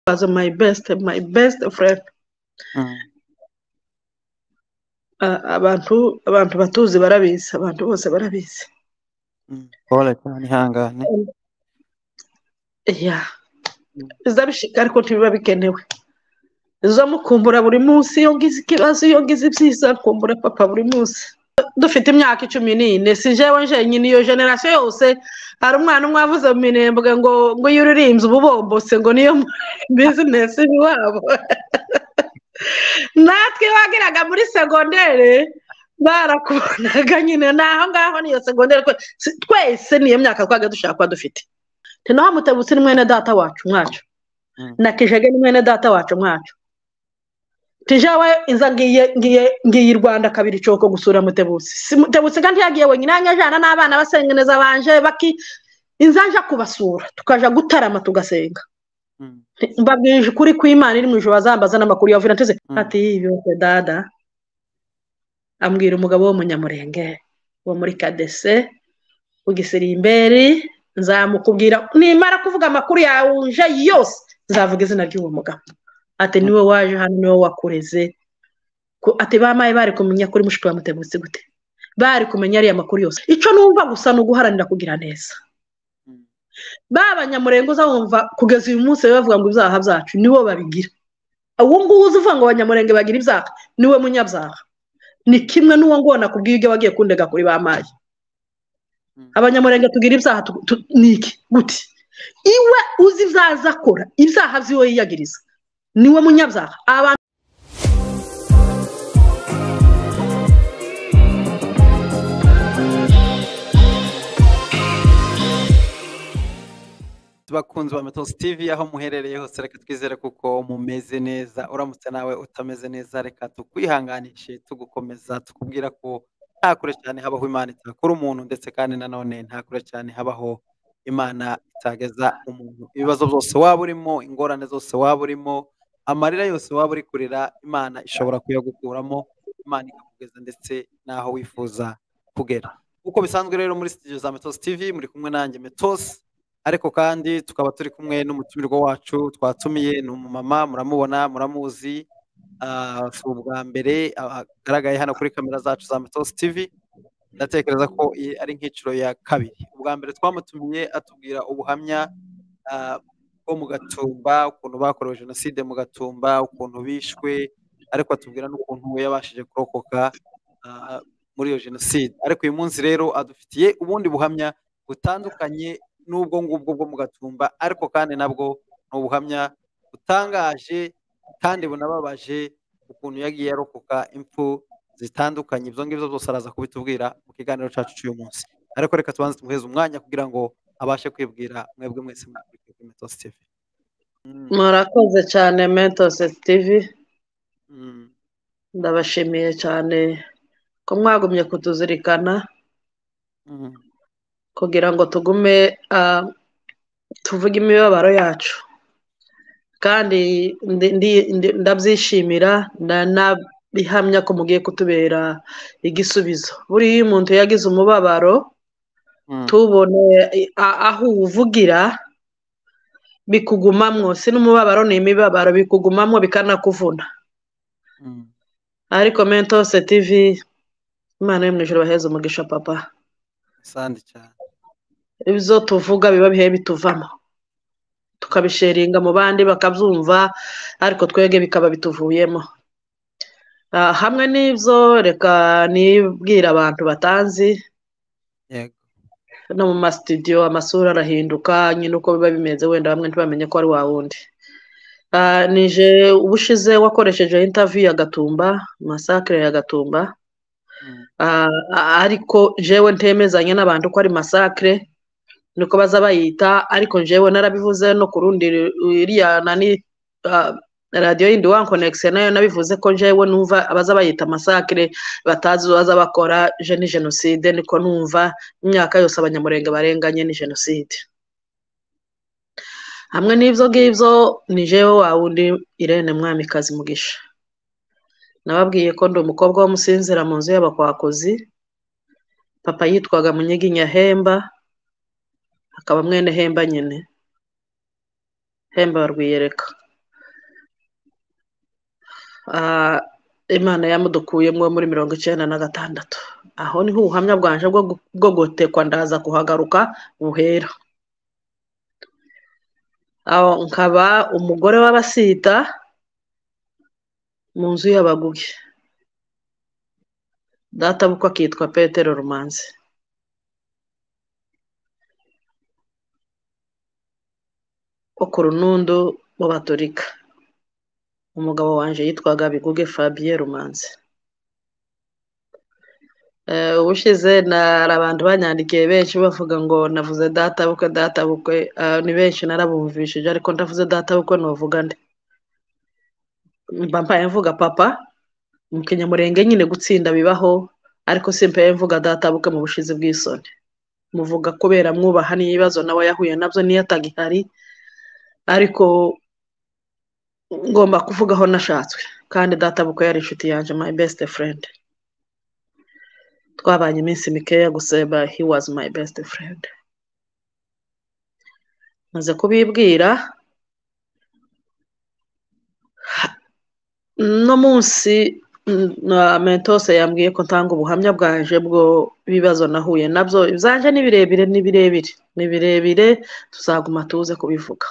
was my best my best friend abantu abantu batuzi barabizi abantu bose barabizi pole cyane ihangane ya bizabishika ariko ntibiba bikenewe zo mukumbura buri munsi iyo ngize ikibazo iyo ngize ibyiza kumbura papa buri munsi dufite imyaka icumi n'ine si jewe njenyine iyo generasiyo yose hari umwana umwe wavuze mu minembwe ngo ngo iyo uririmbye ububombose ngo niyo bizinesi iwabo natwe wageraga muri segondere barakubonaga nyine ni aho ngaho niyo segondere twese niyo myaka twaga dushaka kuba dufite naho mutebutse ni mwene data wacu mwacu na kijege ni mwene data wacu mwacu tijawe inza ngiye ngiye ngiye i rwanda kabiri coko gusura mutebutsi si mutebutsi kandi yagiye wenyine ajana n'abana basenga neza banje baki inza nja kubasura tukaja gutarama tugasenga mbabwije ukuri kw'imana iri mu ijoro bazambaza n'amakuru yavuye nateze ati yiyose dada ambwira umugabo w'umunyamurenge wo muri kadese ugisirimberi nzamukubwira nimara kuvuga amakuru yawe uje yose nzavuga izina ry'uwo mugabo ati niwe waje hano niwe wakureze ati bamaye bari kumenya kuri mushiki wa mutebutsi gute bari kumenya ariya makuru yose icyo numva gusa ni uguharanira kugira neza banyamurengo uzabumva kugeza uyu munsi bavuga ngo ibyaha byacu nibo babigira uwo nguwo uzi uvuga ngo abanyamurenge bagira ibyaha niwe munyabyaha ni kimwe n'uwo nguwo nakubwiye ibyo wagiye kundega kuri bamaye abanyamurenge tugira ibyaha ni iki gute iwe uzi ibyaha akora ibyaha by'iwe yiyagiriza niwe munyabyaha abantu bakunzi ba metos tv aho muherereye hose reka twizere kuko mumeze neza uramutse nawe utameze neza reka tukwihanganishe tugukomeza tukubwira ko nta kure cyane habaho imana itakura umuntu ndetse kandi nanone nta kure cyane habaho imana itageza umuntu ibibazo byose waba urimo ingorane zose waba urimo amarira yose waba uri kurira imana ishobora kuyagukuramo imana ikakugeza ndetse n'aho wifuza kugera nk'uko bisanzwe rero muri sitidiyo za metosi tv muri kumwe nanjye metosi ariko kandi tukaba turi kumwe n'umutumirwa wacu twatumiye ni umumama muramubona muramuzi si ubwa mbere agaragaye hano kuri kamera zacu za metosi tv ndatekereza ko iyi ari nk'inshuro ya kabiri ubwa mbere twamutumiye atubwira ubuhamya bwo mu gatumba ukuntu bakorewe jenoside mu gatumba ukuntu bishwe ariko atubwira n'ukuntu we yabashije kurokoka muri iyo jenoside ariko uyu munsi rero adufitiye ubundi buhamya butandukanye n'ubwo ngubwo bwo mu gatumba ariko kandi nabwo ni ubuhamya butangaje kandi bunababaje ukuntu yagiye arokoka impfu zitandukanye ibyo ngibyo byose araza kubitubwira mu kiganiro cyacu cy'uyu munsi ariko reka tubanze tumuheze umwanya kugira ngo abashe kwibwira mwebwe mwese mwakurikiye kuri metos tv murakoze cyane metos tv ndabashimiye cyane ko mwagumye kutuzirikana kugira ngo tugume tuvuge imibabaro yacu kandi ndabyishimira bihamya ko mugiye kutubera igisubizo buriya iyo umuntu yagize umubabaro tubone aho uwuvugira bikugumamwo si n'umubabaro ni imibabaro bikugumamwo bikanakuvuna ariko mentose tivi imana yo mu ijoro baheze umugisha papa ibyo tuvuga biba bihe bituvamo tukabisheringa mu bandi bakabyumva ariko twege bikaba bituvuyemo hamwe n'ibyo reka nibwira abantu batanzi no mu masitidiyo amasura arahinduka nyine uko biba bimeze wenda bamwe ntibamenye ko ari wa wundi nije ubushize wakoresheje intaviyu ya gatumba masakire ya gatumba ariko jewe ntemezanye n'abantu ko ari masakire niko baza bayita ariko jewe narabivuze no ku rundi iriya nani radiyo yindi wani konegisiyo nayo nabivuze ko njyewe numva abaza bayita amasakire batazi baza bakora ni jenoside niko numva imyaka yose abanyamurenge barenganye ni jenoside hamwe n'ibyo ngibyo ni jewe wa wundi irene mwamikazi mugisha nababwiye ko ndi umukobwa w'umusinzira mu nzu y'abakwakuzi papa yitwaga munyiginya hemba akaba mwene hemba nyine hemba barwiyereka imana yamudukuyemo muri mirongo icyenda na gatandatu aho niho ubuhamya bwanje bwo gutekwa ndaza kuhagaruka buhera aho nkaba umugore w'abasita mu nzu y'abaguge databukwa akitwa petero rumanzi wo ku runundu w'abaturika umugabo wanjye yitwaga biguge fabien rumanzi ubushize hari abantu banyandikiye benshi bavuga ngo navuze databukwe databukwe ni benshi narabumvishije ariko ndavuze databukwe ntuvuga nde mbampaye mvuga papa mu kinyamurenge nyine gutsinda bibaho ariko simbaye mvuga databukwe mu bushizi bw'isoni muvuga kubera mwubaha n'ibibazo nawe yahuye nabyo niyo atagihari ariko ngomba kuvuga aho nashatswe kandi databukwe yari inshuti yanjye my best friend twabanye iminsi mikeya guseba he was my best friend maze kubibwira uno munsi mentose yambwiye ko ntanga ubuhamya bwanje bwo ibibazo nahuye nabyo ibyanjye ni birebire ni birebire ni birebire tuzaguma tuze kubivuga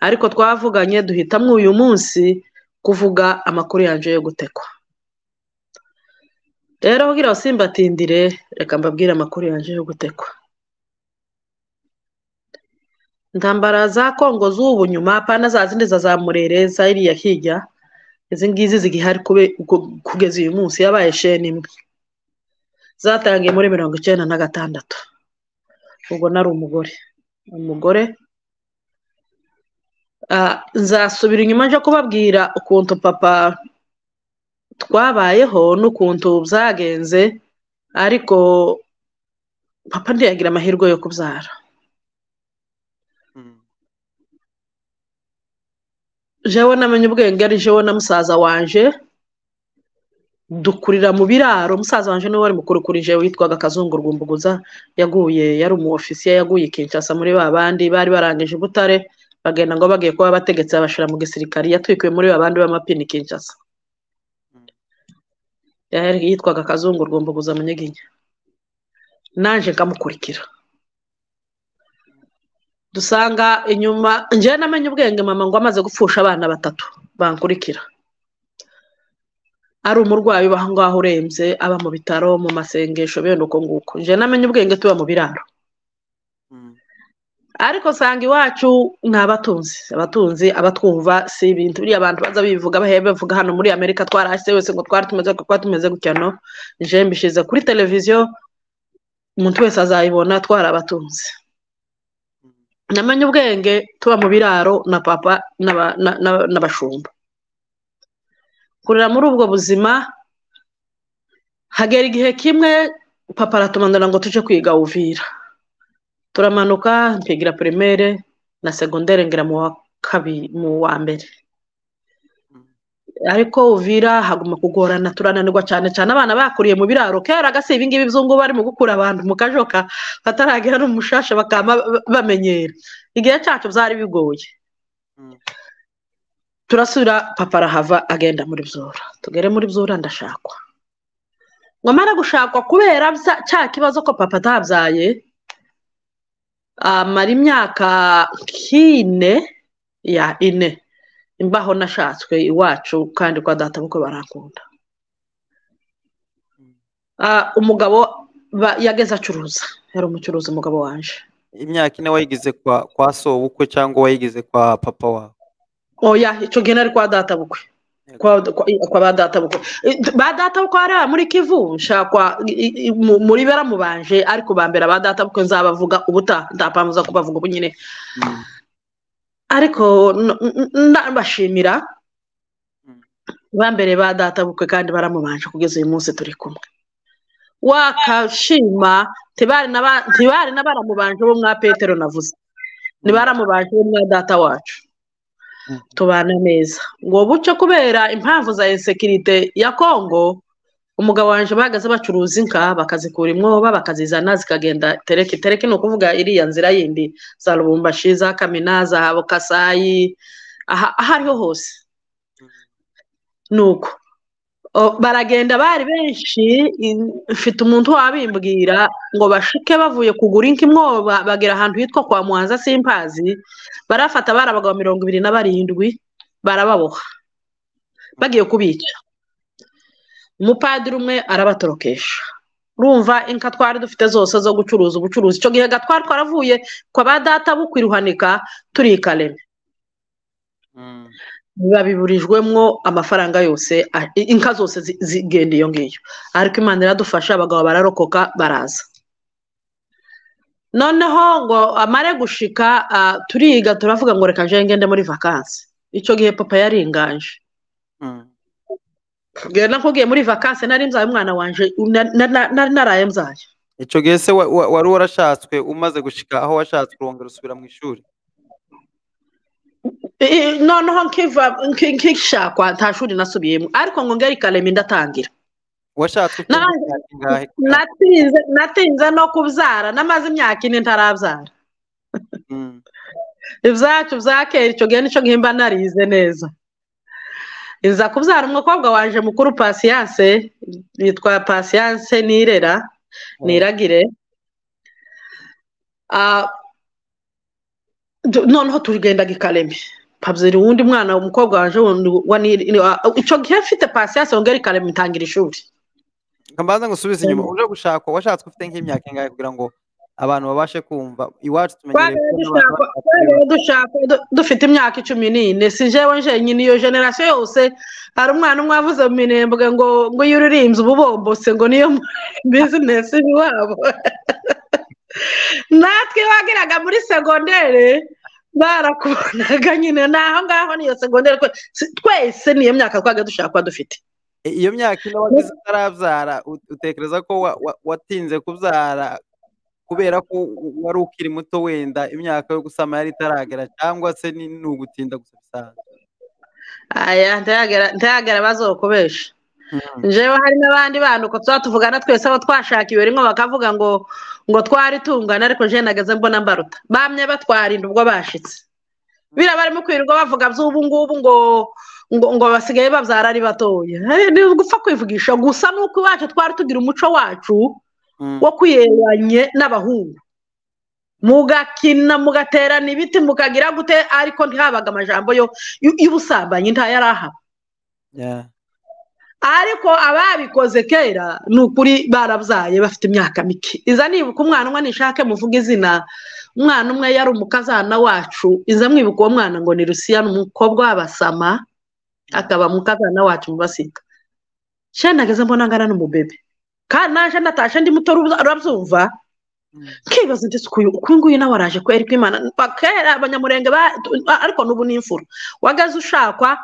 ariko twavuganye duhitamo uyu munsi kuvuga amakuru yanjye yo gutekwa rero ubwira simbatindire reka mbabwire amakuru yanjye yo gutekwa ntambara za kongo z'ubu nyuma pana za zindi za zamurere za iriya hirya izi ngizi zigihari kugeza uyu munsi yabaye sheni imwe zatangiye muri mirongo icyenda na gatandatu ubwo nari umugore umugore nzasubira inyuma nje kubabwira ukuntu papa twabayeho n'ukuntu byagenze ariko papa ntiyagira amahirwe yo kubyara jewe namenye ubwenge ari jewe na musaza wanje dukurira mu biraro musaza wanje niwe wari mukuru kuri jewe witwaga kazungurwumbuguza yaguye yari umu ofisiye yaguye ikinshasa muri ba bandi bari barangije i butare bagenda ngo bagiye kuba bategetse abashira mu gisirikari yatwikiwe muri babandi b'amapini kinshasa yitwaga kazungurwumbuguza munyeginya nanjye nkamukurikira dusanga inyuma njyewe namenye ubwenge mama ngo amaze gupfusha abana batatu bankurikira ari umurwayi uba aho ngaho urembye aba mu bitaro mu masengesho bene uko nguko njyewe namenye ubwenge tuba mu biraro ariko usanga iwacu ni abatunzi abatunzi abatwumva si ibintu buriya abantu baza bivuga bavuga hano muri amerika twarahise wese ngo twari tumeze twari tumeze gutya no njyewe mbishyize kuri televiziyo umuntu wese azayibona twari abatunzi namenye ubwenge tuba mu biraro na papa n'abashumba kurira muri ubwo buzima hagera igihe kimwe papa aratumanura ngo tujye kwiga uvira turamanuka mpigira primaire na segondere ngira mu wa kabiri mu wa mbere ariko uvira haguma kugorana turananirwa cyane cyane abana bakuriye mu biraro kera gasi ibingibi byungu barimo gukura abantu mu kajoka bataragira n'umushasha bakaba bamenyera igihe cyacu byari bigoye turasubira papa arahava agenda muri byora tugere muri byora ndashakwa ngo amara gushakwa kubera cya kibazo ko papa atabyaye amara imyaka nk'ine ya ine imbaho nashatswe iwacu kandi kwa data bukwe barakunda umugabo yageze acuruza yari umucuruzi umugabo waje imyaka ine wayigize kwa soba ubukwe cyangwa wayigize kwa papa wawe oya icyo gihe nari kwa data bukwe kwa ba data bukwe ba data bukwe hariya muri kivu nshakwa muri baramubanje ariko bambera ba data bukwe nzabavuga ubuta ndapambuza kubavuga ubu nyine ariko ndabashimira bambere ba data bukwe kandi baramubanje kugeza uyu munsi turi kumwe wakashima ntibari n'abaramubanje bo mwa petero navuze ntibaramubanje bo mwa data wacu tubana neza ngo buce kubera impamvu za insekirite ya kongo umugabo wanjye bahagaze bacuruza inka bakazikura imwoba bakazizana zikagenda tereke tereke ni ukuvuga iriya nzira yindi za rubumbashi za kamina za kasayi aho ariho hose ni uko baragenda bari benshi mfite umuntu wabimbwira ngo bashike bavuye kugura inka imwoba bagera ahantu hitwa kwa muhanza simpazi barafata bari abagabo mirongo ibiri na barindwi barababoha bagiye kubica umupadiri umwe arabatorokesha urumva inka twari dufite zose zo gucuruza ubucuruzi icyo gihe twari twaravuye kwa ba data bukwiruhanika turi i kareme babiburijwemo amafaranga yose inka zose zigenda iyo ngiyo ariko imana iradufasha abagabo bararokoka baraza noneho ngo amare gushika turiga turavuga ngo reka njye ngende muri vakansi icyo gihe papa yari inganje nakubwiye muri vakansi nari nzaye umwana wanjye naraye mzaye icyo gihe se wari warashatswe umaze gushika aho washatswe urongera usubira mu ishuri noneho nkishakwa nta shuri nasubiyemo ariko ngo ngari kareme ndatangira natinze no kubyara namaze imyaka ine ntarabyara ibyacu bya kera icyo gihe nicyo gihe mba narize neza iza kubyara umukobwa waje mukuru pasiyanse yitwa pasiyanse nirera niragire noneho tugendaga ikareme pabzeri wundi mwana umukobwa waje icyo gihe mfite pasiyanse wongera ikarema itangira ishuri mbanza ngusubize inyuma uje gushaka washatse ufite nk'imyaka ingahe kugira ngo abantu babashe kumva iwacu tumenyereye dufite imyaka icumi n'ine si jewe njenyine iyo generasiyo yose hari umwana umwe wavuze mu minembwe ngo ngo iyo uririnze ububombose ngo niyo bizinesi iwabo natwe wageraga muri segondere barakubonaga nyine ni aho ngaho niyo segonderi twese niyo myaka twaga dushaka kuba dufite iyo myaka ino wagize utarabyara utekereza ko watinze kubyara kubera ko wari ukiri muto wenda imyaka yo gusama yari itaragera cyangwa se ni ugutinda gusa bisanzwe aya ntayagera bazokubesha njyewe hari n'abandi bantu uko tuba tuvugana twese abo twashakiwe rimwe bakavuga ngo ngo twari tungana ariko njyewe nageze mbona mbaruta bamye batwarinda ubwo bashitse biriya barimo kwirirwa bavuga by'ubu ngubu ngo ngo basigaye babyara ari batoya ni ugupfa kwivugisha gusa nuko iwacu twari tugira umuco wacu wo kwiyeranye n'abahungu mugakina mugaterana ibiti mukagira gute ariko ntihabaga amajambo y'ubusambanyi ntayari ahaba ariko ababikoze kera ni ukuri barabyaye bafite imyaka mike iza nibuka umwana umwe nishake muvuga izina umwana umwe yari umukazana wacu iza mwibuka uwo mwana ngo ni rusiya ni umukobwa w'abasama akaba umukazana wacu mu basiga shana nageze mbona angana n'umubebe kandi naje natashe ndi muto urabyumva nkibaza ndetse uyu nguyu nawe araje kwera kwimana kera abanyamurenge ariko n'ubu ni imfura wagaze ushakwa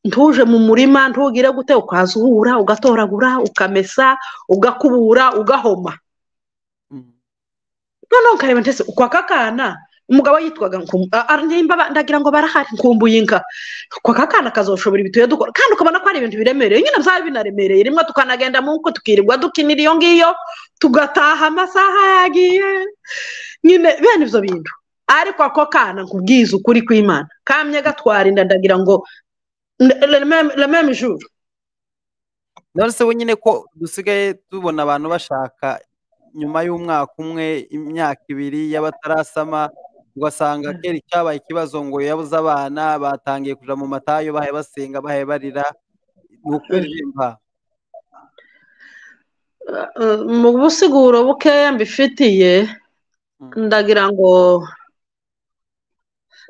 ntuje mu murima ntugire gute ukazura ugatoragura ukamesa ugakubura ugahoma noneho ukareba ndetse uko aka kana umugabo yitwaga ndagira ngo barahari nkumbuye inka uko aka kana kazoshobora ibituye dukora kandi ukabona ko ari ibintu biremereye nyine byari binaremereye rimwe tukanagenda mu nko tukirirwa dukinira iyo ngiyo tugataha amasaha yagiye nyine bene ibyo bintu ariko ako kana nkubwiza ukuri kw'imana kamye gatwara inda ndagira ngo rememijuru none se nyine ko dusigaye tubona abantu bashaka nyuma y'umwaka umwe imyaka ibiri y'abatarasama ugasanga kera icyabaye ikibazo ngo yabuze abana batangiye kuja mu matayo bahe basenga bahe barira ukuririmba mu busiguro bukeya mbifitiye ndagira ngo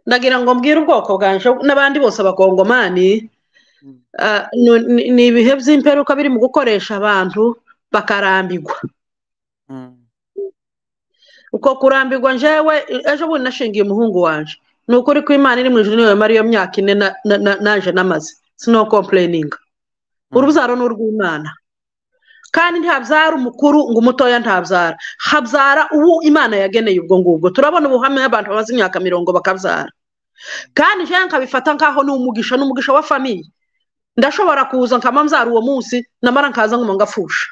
ndagira ngo mbwire ubwoko bwanje n'abandi bose abakongomani ni ibihe by'imperuka biri mu gukoresha abantu bakarambigwa uko kurambigwa njyewe ejo bundi nashingiye umuhungu wanjye ni ukuri ko imana iri mu ijoro niyo mara iyo myaka ine naje n'amaze sino kompleyininga urubyaro ni urw'imana kandi ntabyara umukuru ngo umutoya ntabyara habyara uwo imana yageneye ubwo ngubwo turabona ubuhamya abantu bamaze imyaka mirongo bakabyara kandi njyewe nkabifata nk'aho ni umugisha ni umugisha wa famiye ndashobora kuza nkamamzara uwo munsi namara nkaza nkuma ngafusha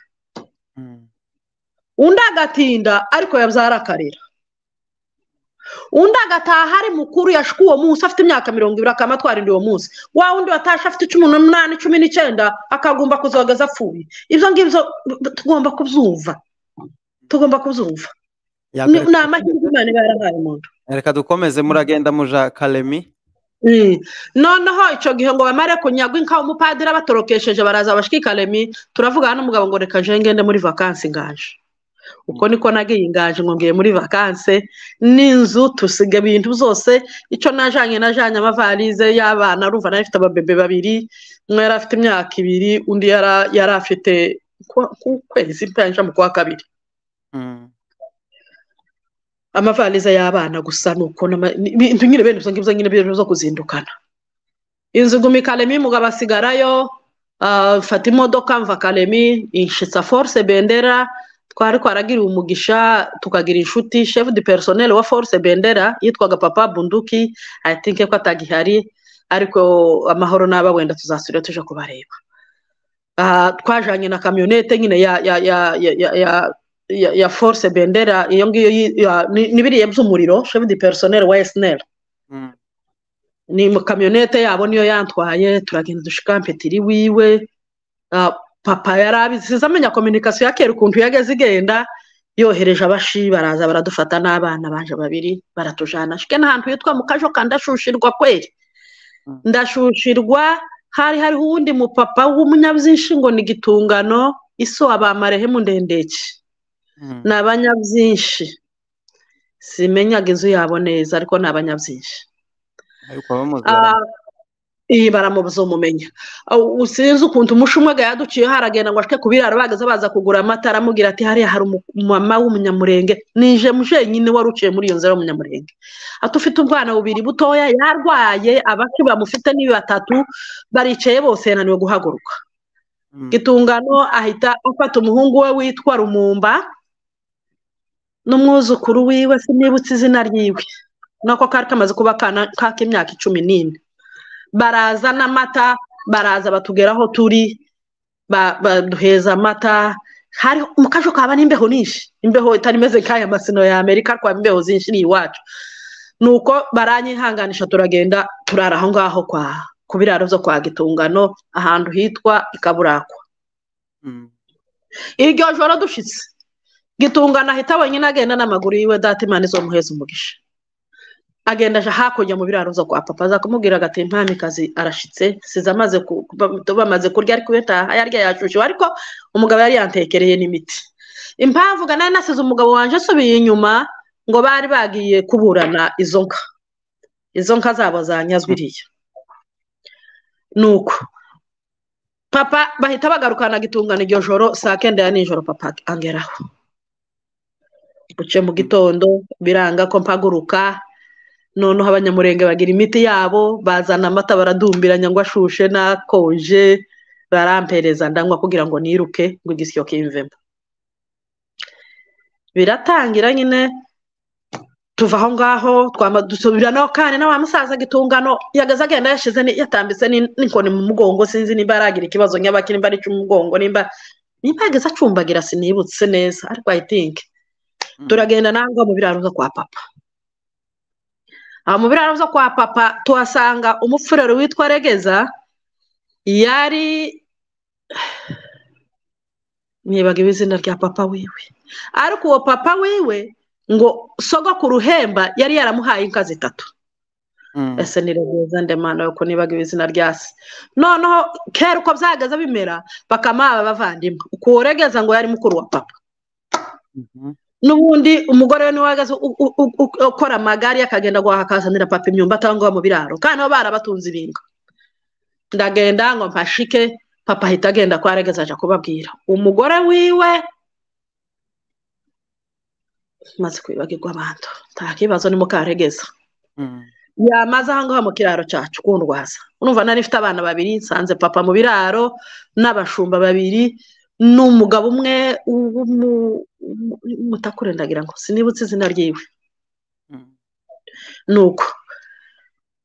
undi agatinda ariko yabyara akarira undi agataha ari mukuru yashuka uwo munsi afite imyaka mirongo ibiri akaba atwarinda uwo munsi wa wundi watashe afite cumi n'umunani cumi n'icyenda akagomba kuzogaza apfuye ibyo ngibyo tugomba kubyumva tugomba kubyumva ni amahirwe imana iba yarabaye umuntu reka dukomeze muragenda muja karemi noneho icyo gihe ngo bamare kunyagwa inka umupadiri abatorokesheje baraza bashika karemi turavugana n'umugabo ngo reka nje ngende muri vakansi ngaje uko niko nagiye ingaje ngo ngiye muri vakanse n'inzu tusiga ibintu byose icyo najanye najanye amavarize y'abana urumva nayo afite ababebe babiri umwe yari afite imyaka ibiri undi yari afite ukwezi mpanja mu kwa kabiri amavarize y'abana gusa ni uko ibintu nyine bene ibyo ngibyo nyine byo kuzindukana inzu iguma ikarema umugabo asigarayo mfata imodoka mva karemi inshitsa force bendera twari twaragira umugisha tukagira inshuti shefu di perisoneri wa force bendera yitwaga papa bunduki ayitinke ko atagihari ariko amahoro n'aba wenda tuzasubira tuje kubareba twajyanye na kamyonete nyine ya force bendera iyo ngiyo n'ibiriya by'umuriro shefu di perisoneri wa esineri ni mu kamyonete yabo niyo yantwaye turagenda dushika mpetiri wiwe papa yari abizi amenya kominikasiyo ya kera ukuntu yageze igenda yohereje abashi baraza baradufata n'abana baje babiri baratujana shike n'ahantu hitwa mu kajo ndashushirwa kweri ndashushirwa hari hariho uwundi mupapa w'umunyabyinshi ngo ni igitungano iso abamarehemu ndendeke ni abanyabyinshi simenyaga inzu yabo neza ariko ni abanyabyinshi iyi baramubuze umumenya sinzi ukuntu umusha umwe yaduciyeho aragenda ngo ashike ku biraro bagaze baza kugura amata aramubwira ati hariya hari umumama w'umunyamurenge nije jenyine wari uciye muri iyo nzira y'umunyamurenge ati ufite ubwana bubiri butoya yarwaye abacu bamufite ni batatu baricaye bose yananiwe guhaguruka gitungano ahita afata umuhungu we witwa rumumba n'umwuzukuru wiwe sinibutse izina ryiwe nako kari kamaze kuba k'imyaka icumi n'ine baraza n'amata baraza batugeraho turi baduheza amata hari mu kajo kaba n'imbeho nyinshi imbeho itari imeze nk'aya masino ya amerika twaba imbeho zinshi ni iwacu ni uko baranyihanganisha turagenda turara aho ngaho kwa ku biraro byo kwa gitungano ahantu hitwa ikaburakwa iryo joro dushitse gitungano ahita wenyine agenda n'amaguru yiwe datimana izo muheza umugisha agenda aje hakurya mu biraro zo kwa papa aza kumubwira agati mpamikazi arashitse size amaze bamaze kurya ariko iyo yarya yashushiwe ariko umugabo yari yantekereye n'imiti impamvu ugana nasize umugabo wanjye asubiye inyuma ngo bari bagiye kuburana izo nka izo nka zabo zanyazwe iriya ni uko papa bahita bagarukana gitungana iryo joro saa kenda ya nijoro papa angeraho buce mu gitondo biranga ko mpaguruka noneho abanyamurenge bagira imiti yabo bazana amata baradumbiranya ngo ashushe n'akonje barampereza ndanywa kugira ngo niruke ngo igisyo kimvemo biratangira nyine tuva aho ngaho dusubira naho kandi na wa musaza gitungano yagaze agenda yashyize yatambitse n'inkoni mu mugongo sinzi nimba yaragira ikibazo nyaba nimba ari umugongo nimba nimba yageze acumbagira sinibutse neza ariko ayitinke turagenda nangwa mu biraro kwa papa aha mu biraro byo kwa papa tuhasanga umupfurero witwa regeza yari nibaga izina rya papa wiwe ariko uwo papa wiwe ngo sogo ku ruhemba yari yaramuhaye inka zitatu ese ni regeza ndemana yuko nibaga izina rya se noneho kera uko byahagaze bimera bakamuha abavandimwe uko uwo regeza ngo yari mukuru wa papa n'ubundi umugore we niwe uhagaze ukora amagare akagenda guhaha akazanira papa imyumbati aho ngaho mu biraro kandi aho barabatunze ibintu ndagenda ngo mpashike papa ahita agenda kwa regeza aje kubabwira umugore wiwe maze kwibagirwa abantu nta kibazo ni mukaregeza yamaze aho ngaho mu kiraro cyacu kundwaza urumva nari ifite abana babiri nsanze papa mu biraro n'abashumba babiri ni umugabo umwe w'umutakure ndagira ngo sinibutse izina ryiwe ni uko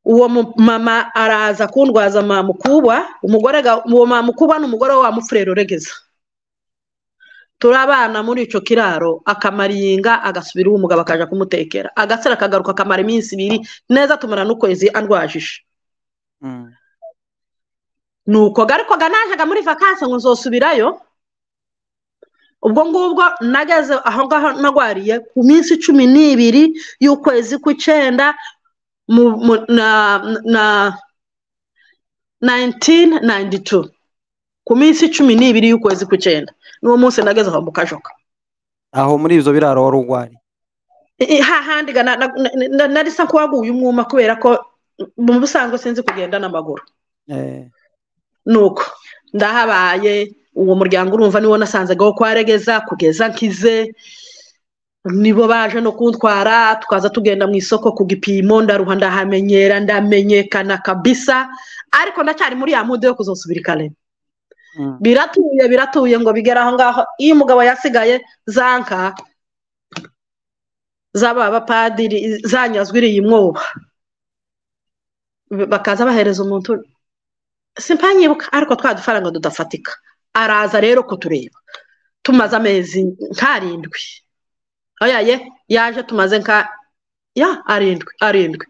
uwo mama araza kundwaza mamukuba uwo mamukuba ni umugore wa mufurero regeza turabana muri icyo kiraro akamara iyinga agasubira uwo mugabo akajya kumutekera agasara akagaruka akamara iminsi ibiri neza tumara n'ukwezi andwajije ni uko ariko ganajyaga muri vakansi ngo nzosubirayo ubwo ngubwo nageze aho ngaho nagwariye ku minsi cumi n'ibiri y'ukwezi kw'icyenda na nayintini nayindi tu ku minsi cumi n'ibiri y'ukwezi kw'icyenda n'uwo munsi nageze aho mu kajoka aho muri ibyo biraro wari urwaye hahandi nari sa ko waguye umwuma kubera ko mu busanzwe sinzi kugenda n'amaguru nuko ndahabaye uwo muryango urumva niwo nasanzaga wo kwaregeza kugeza nkize nibo baje no kuntwara tukaza tugenda mu isoko ku gipimo ndaruha ndahamenyera ndamenyekana kabisa ariko ndacyari muri ya mude yo kuzasubira ikarere biratuye biratuye ngo bigere aho ngaho iyo umugabo yasigaye za nka z'aba bapadiri zanyazwe iriya mwoba bakaza bahereza umuntu simpanyibuka ariko twa dufaranga tudafatika araza rero kutureba tumaze amezi nk'arindwi oyaye yaje tumaze nka ya arindwi arindwi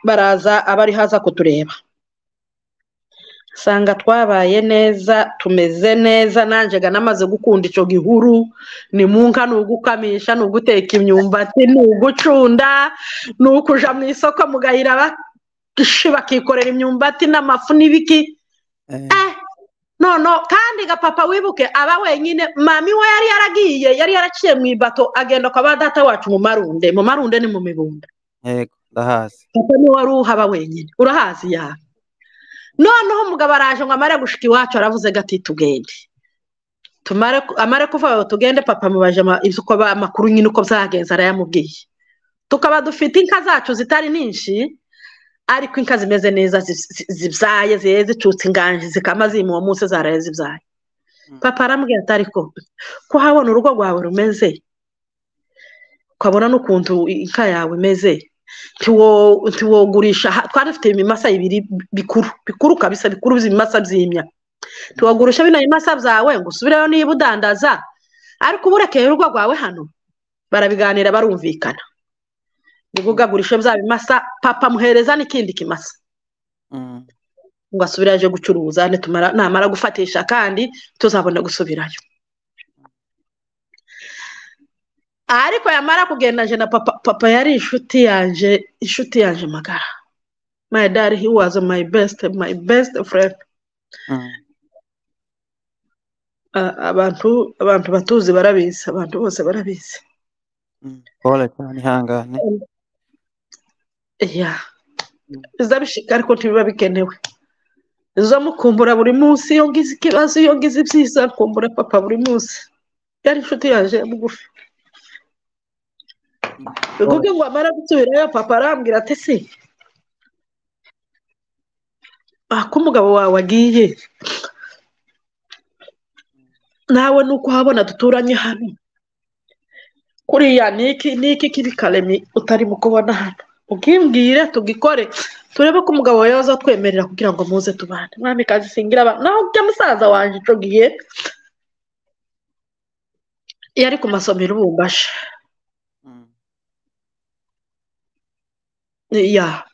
baraza abari haza kutureba usanga twabaye neza tumeze neza nanjyega namaze gukunda icyo gihuru ni munka ni ugukamisha ni uguteka imyumbati ni ugucunda ni ukujya mu isoko mugahira bakikorera imyumbati n'amafu n'ibiki none kandi gapapa wibuke aba wenyine mami we yari yaragiye yari yaraciye mu ibato agenda kwa ba data wacu mu marunde mu marunde ni mu mibunda ndahazi kuko niwe wari uhaba wenyine urahazi yawe noneho umugabo araje ngo amare gushika iwacu aravuze gati tugende amare kuva tugende papa mubaje amakuru nyine uko byagenze arayamubwiye tukaba dufite inka zacu zitari nyinshi ariko inka zimeze neza zibyaye zihe zicutse inganji zikama zima uwo munsi zaraye zibyaye papa arambwira ati ariko kuhabona urugo rwawe rumeze ukabona n'ukuntu inka yawe imeze ntiwogurisha twari dufite ibimasa ibiri bikuru bikuru kabisa bikuru ibimasa by'imya ntiwagurisha bino bimasa byawe ngo usubireyo niba udandaza ariko ubu urekeye urugo rwawe hano barabiganira barumvikana ngo ugagurishe bya bimasa papa muhereza n'ikindi kimasa ngo asubire aje gucuruza namara gufatisha kandi tuzabona gusubirayo ariko yamara kugenda na papa papa yari inshuti yanjye inshuti yanjhe magara my dad he was my best my best friend abantu abantu batuzi barabizi abantu bose barabizi bizabishika ariko ntibiba bikenewe izo mukumbura buri munsi iyo ngize ikibazo iyo ngize ibyiza kumbura papa buri munsi yari inshuti yanjye mugufi bivuge ngo amara gusubirayo papa arambwira ati se ako umugabo wawe agiye nawe nuko uhabona duturanye hano kuriya niki niki kiri karemi utarimo kubona hano ubwimbwire tugikore turebe ko umugabo wawe yaza twemerera kugira ngo muze tubane mwami kazi singira abantu naho ujya musaza wanjye ucugiye yari ku masomero ubumbashe ya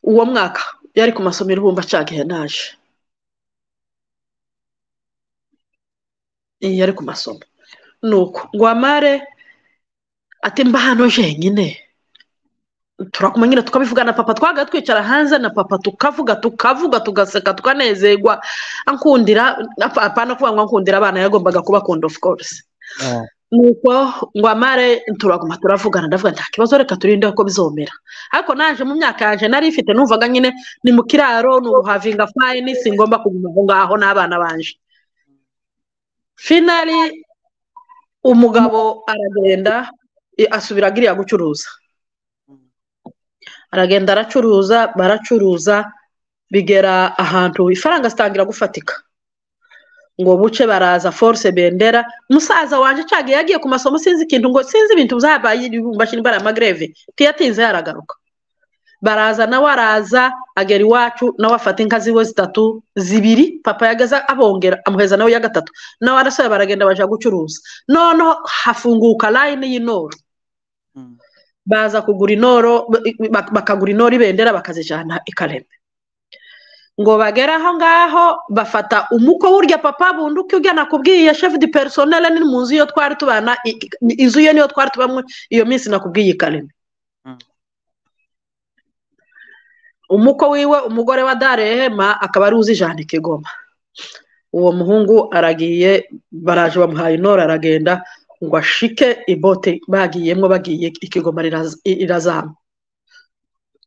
uwo mwaka yari ku masomero ibumba acagihe naje yari ku masomo nuko ngo amare ati mba hano jenyine turakuma nyine tukabivuga na papa twaga twicara hanze na papa tukavuga tukavuga tugaseka tukanezerwa akundira apana kuvuga ngo akundira abana yagombaga kubakunda of course nuko ngo amare turaguma turavugana ndavuga nta kibazo reka turinde ko bizomera ariko naje mu myaka yanjye nari ifite numvaga nyine ni mu kiraro ni ubuhavinga fayini singomba kuguma aho ngaho n'abana banje finari umugabo aragenda asubira agiriya gucuruza aragenda aracuruza baracuruza bigera ahantu ifaranga zitangira gufatika ngo buce baraza force bendera musaza wanje cyagiye yagiye ku masomo sinzi ikintu ngo sinzi ibintu byabaye ibumbashi indwara ya magreve ntiyatinze yaragaruka baraza nawe araza agera iwacu nawe afata inka ziwe zitatu zibiri papa yagaza abongera amuheza nawe iya gatatu nawe arasoya baragenda bajya gucuruza noneho hafunguka layini y'inoro baza kugura inoro bakagura inoro ibendera bakazijyana ikarembe ngo bagere aho ngaho bafata umuko w'urya papa bundi uko ugana kubwiye shefu di perisonere ni mu nzu iyo twari tubana inzu ye niyo twari tubamo iyo minsi nakubwiye ikarembe umuko wiwe umugore wa darehema akaba ari uzijana ikigoma uwo muhungu aragiye baraje bamuhaye inora aragenda ngo ashike ibote bagiyemo bagiye ikigoma irazamu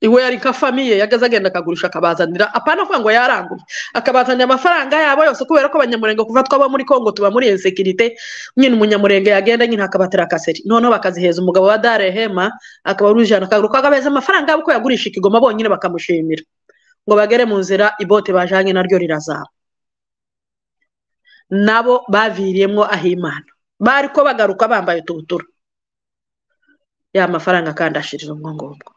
iwe yari nka famiye yagaze agenda akagurisha akabazanira apana kuvuga ngo yaranguye akabazanira amafaranga yabo yose kubera ko abanyamurenge kuva twaba muri congo tuba muri insekirite nyine umunyamurenge yagenda nyine akabatera akaseri noneho bakaziheza umugabo wa darehema akaba ari ujana akaguru kagabeza amafaranga yabo ko yagurisha ikigoma bonyine bakamushimira ngo bagere mu nzira ibote bajanye naryo rirazaba nabo baviriyemo ahimana bari ko bagaruka bambaye utubutura ya mafaranga kandi ashirira ubwo ngubwo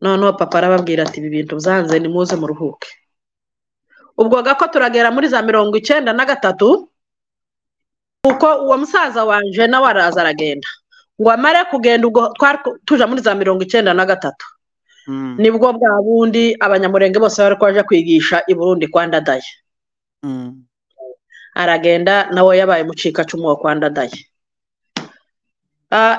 noneho papa arababwira ati ibi bintu byanze ni muze muruhuke ubwo gako turagera muri za mirongo icyenda na gatatu kuko uwo musaza wanje nawe araza aragenda ngo amare kugenda ubwo twari tuja muri za mirongo icyenda na gatatu nibwo bwa bundi abanyamurenge bose bari kwaje kwigisha i burundi kwa ndadaye aragenda nawe yabaye umucikacumu wa kwa ndadaye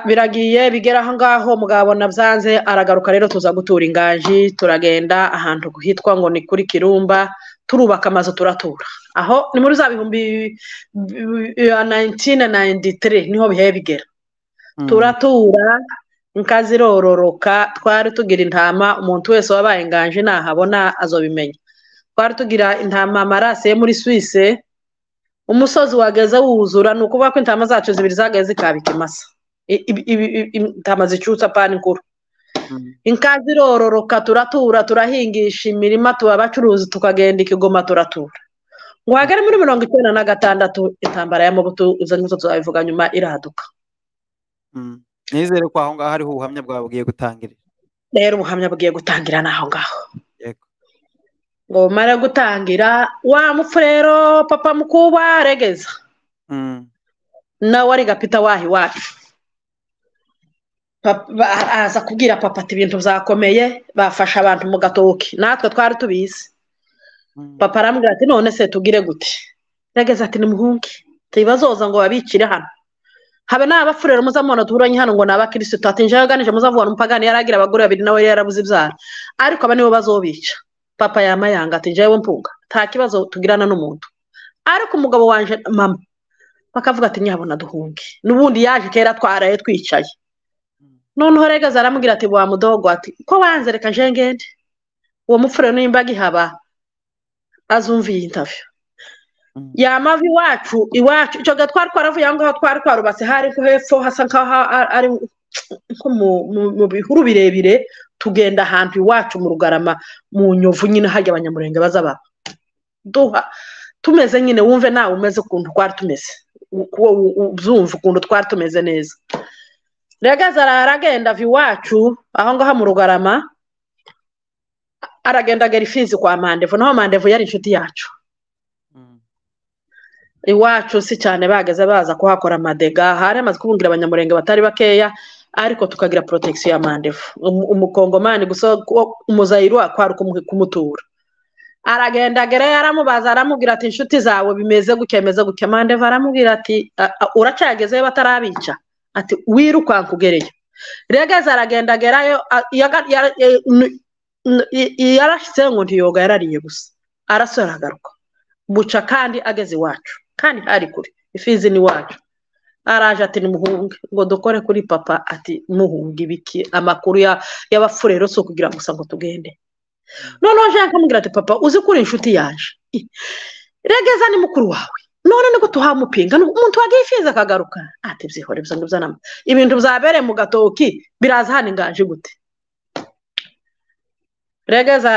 biragiye bigera aho ngaho mugabona byanze aragaruka rero tuza gutura inganji turagenda ahantu hitwa ngo ni kuri kirumba turubaka amazu turatura aho ni muri za bihumbi nayintine nayinditire niho bihe bigera turatura inka zirororoka twari tugira intama umuntu wese wabaye inganji nahabona azobimenya twari tugira intama amarase muri swise umusozi wageze wuzura ni ukuvuga ko intama zacu zibiri zagaye zikaba ikimasa intama zicyutsa apana inkuru inka zirororoka turatura turahingisha imirima tuba abacuruzi tukagenda ikigoma turatura ngo hagere muri mirongo icyenda na gatandatu intambara y'amabuto izo nizo tuzabivuga nyuma irahaduka nizere ko aho ngaho hariho ubuhamya bwawe bugiye gutangirira rero ubuhamya bugiye gutangira ni aho ngaho ngo bumare gutangira wa mupfu rero papa mukuba regeza nawe ari gapita waha iwacu araza kubwira papa ati ibintu byakomeye bafasha abantu mu gatoki natwe twari tubizi papa arambwira ati none se tugire gute regeze ati nimuhunge tuyibazoza ngo babikire hano habe n'abapfurero muzamubona duhuranye hano ngo ni abakirisitu ati njyewe ganije muzavuga umupagani yari agira abagore babiri nawe yarabuze ibyara ariko aba nibo bazobica papa yamayanga ati njyewe mpunga nta kibazo tugirana n'umuntu ariko umugabo wanjye mama bakavuga ati nyabona duhunge n'ubundi yaje kera twaraye twicaye noneho rega zaramubwira ati wa mudogo ati ko wanze reka jengende uwo mupfure n'imbaga ihaba azumviye intaviyo yamavi iwacu iwacu icyo gihe twari twaravuye aho ngaho twari twarubatse hari nko hepfo hasa nkaho ari nko mu bihuru birebire tugenda ahantu iwacu mu rugarama mu nyovu nyine hajya abanyamurenge baza baba duha tumeze nyine wumve nawe umeze ukuntu twari tumeze ubyumva ukuntu twari tumeze neza regeze aragenda ava iwacu aho ngaho mu rugarama aragenda agera ifizi kwa mandevu naho mandevu yari inshuti yacu iwacu si cyane bageze baza kuhakora amadega hari amaze kubungira abanyamurenge batari bakeya ariko tukagira porotagisiyo ya mandevu umukongomani gusa umuzayirwa kwari kumutura aragenda agera yaramubaza aramubwira ati inshuti zawe bimeze gutya bimeze gutya mandevu aramubwira ati uracyagezeyo batarabica ati wirukanka ugereyo regeze aragenda agerayo yarashyizeho ngo ntiyoga yarariye gusa arasohora aragaruka buca kandi ageze iwacu kandi hari kure ifizi ni iwacu araje ati nimuhunge ngo dukore kuri papa ati muhunge ibiki amakuru y'abapfurero si ukugira gusa ngo tugende noneho jean kamubwira ati papa uzi kuri inshuti yaje regeza ni mukuru wawe none niko tuhamupinga umuntu wagiye ifiza akagaruka ati byihore bisa n'ibyanama ibintu byabereye mu gatoki biraza hano inganji gute regeza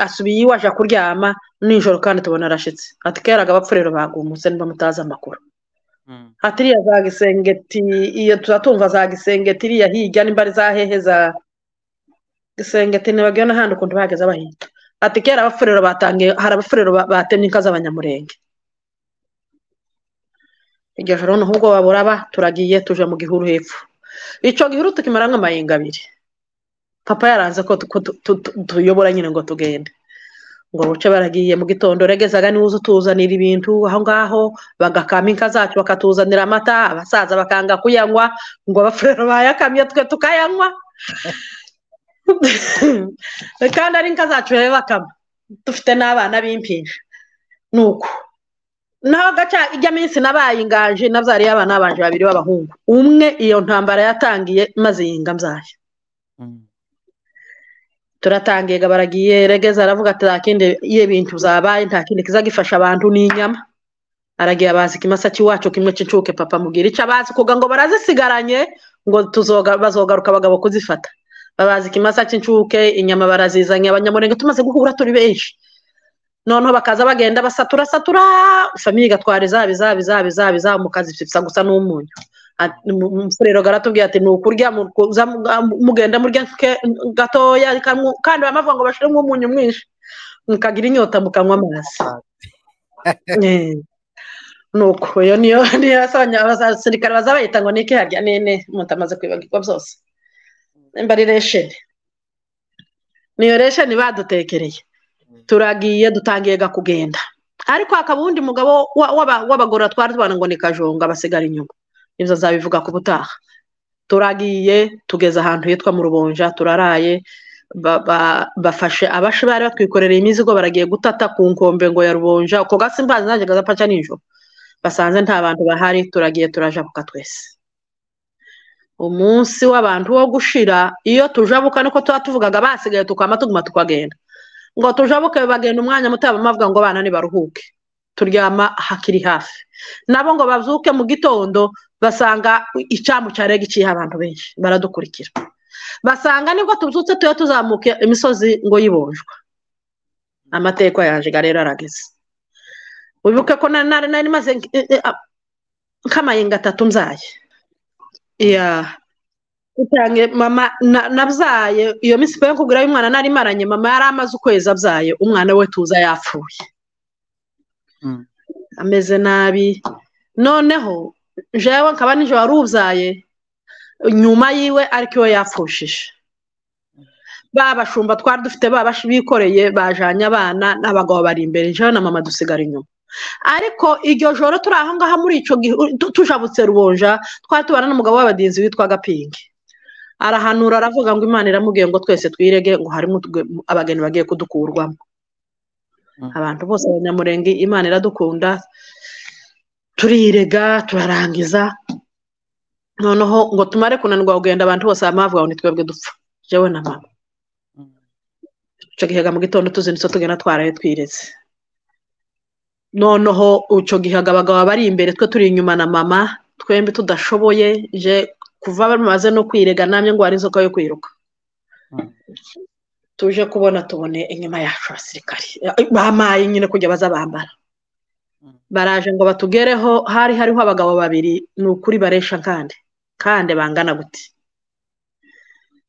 asubiye iwe aje kuryama nijoro kandi tubona arashyitse ati keraga abapfurero bagumutse niba mutazi amakuru ati iriya za gisengeti iyo turatumva za gisengeti iriya hirya nimba ari za hehe za gisenge ati ntibagiwe n'ahandi ukuntu bahagaze bahita ati kera abafurero batangiye hari abafurero ba- batemye inka z'abanyamurenge iryo joro noneho ubwo baburaba turagiye tuje mu gihuru hepfo icyo gihuru tukimara nk'amayinga abiri papa yaranze ko tu- ko tu- tu- tu- tuyobora nyine ngo tugende ngo buce baragiye mu gitondo regezaga niwuza utuzanira ibintu aho ngaho bagakama inka zacu bakatuzanira amata abasaza bakanga kuyanywa ngo abafurero bayakamye twe tukayanywa kandi ari inka zacu rero bakama dufite n'abana b'impinja ni uko naho gaca ijya minsi nabaye inganje nabyariye abana babanje babiri b'abahungu umwe iyo ntambara yatangiye maze yinga mbyaye Mm. turatangiye baragiye regeza aravuga ati nta kindi iyo bintu zabaye nta kindi kiza gifasha abantu ni inyama aragiye abazi ikimasa cy'iwacu kimwe cy'incuke papa mubwira icyo abazi kuga ngo barazisigaranye ngo tuzoga bazogaruka abagabo kuzifata babazi ikimasa cy'incuke inyama barazizanye abanyamurenge tumaze guhura turi benshi noneho bakaza bagenda basatura satura famiye igatwara izaba izaba izaba izaba izaba mu kazi ifite gusa n'umunyu Ati- mu- mu- umufurero aratubwira ati ni ukurya mu- kuza mu- mu- mugenda murya ke- gatoya kamwe- kandi bamavuga ngo bashiremo umunyu mwinshi mukagira inyota mukanywa amazi Eh, ni uko iyo niyo niyo yasabanye abasirikare baza bayita ngo ni iki harya nene umuntu amaze kwibagirwa byose nimba ari resheni niyo resheni badutekereye turagiye dutangiye ga kugenda ariko hakaba uwundi mugabo wa- w'aba- w'abagorora twari tubana ngo ni kajonga basigara inyuma nibyo nzabivuga ku butaha turagiye tugeze ahantu hitwa mu rubonja turaraye ba- ba- bafashe abashi bari batwikorereye imizigo baragiye gutata ku nkombe ngo ya rubonja ako gasi mbazi nanjye gazapaca nijoro basanze nta bantu bahari turagiye turajabuka twese umunsi w'abantu wo gushira iyo tujabuka niko tuba tuvugaga basigaye tukama tuguma tukagenda ngo tujabuke bagenda umwanya muto bavuga ngo abana nibaruhuke turyama hakiri hafi nabo ngo bazuke mu gitondo basanga icyamu cya rege iciyeho abantu benshi baradukurikira basanga nibwo tubyutse tuba tuzamuka imisozi ngo yibonjwa amateka yaje rero arageze wibuke ko nari nari nari maze nk'amayinga atatu mbyaye iya utange mama na- nabyaye iyo minsi pe kugura y'umwana nari maranye mama yari amaze ukwezi abyaye umwana we tuza yapfuye Mm. ameze nabi noneho jewe nkaba nijoro wari ubyaye nyuma yiwe ariko iwe yapfushije ba bashumba twari dufite ba bashi bikoreye bajanye abana n'abagabo bari imbere jewe na mama dusigara inyuma ariko iryo joro turi aho ngaho muri ico gihu- tu- tujabutse rubonja twari tubana n'umugabo w'abadinzi witwaga pingi arahanura aravuga ngo imana iramubwiye ngo twese twirege ngo harimo utwe- abageni bagiye kudukurwamo Mm. abantu bose abanyamurenge imana iradukunda turirega turarangiza noneho ngo tumare kunanirwa kugenda abantu bose bamavuga ngo ni twebwe dupfa jewe na mama Mm. icyo gihe mu gitondo tuzindutse tugenda twaraye twireze noneho icyo gihe abagabo bari imbere twe turi inyuma na mama twembi tudashoboye je kuva bamaze no kwirega namwe ngo hari inzoka yo kwiruka Mm. tuje kubona tubone inyuma yacu abasirikari bamaye nyine kujya baza bambara Mm. baraje ngo batugereho hari hariho abagabo babiri ni ukuri baresha kandi kandi bangana gute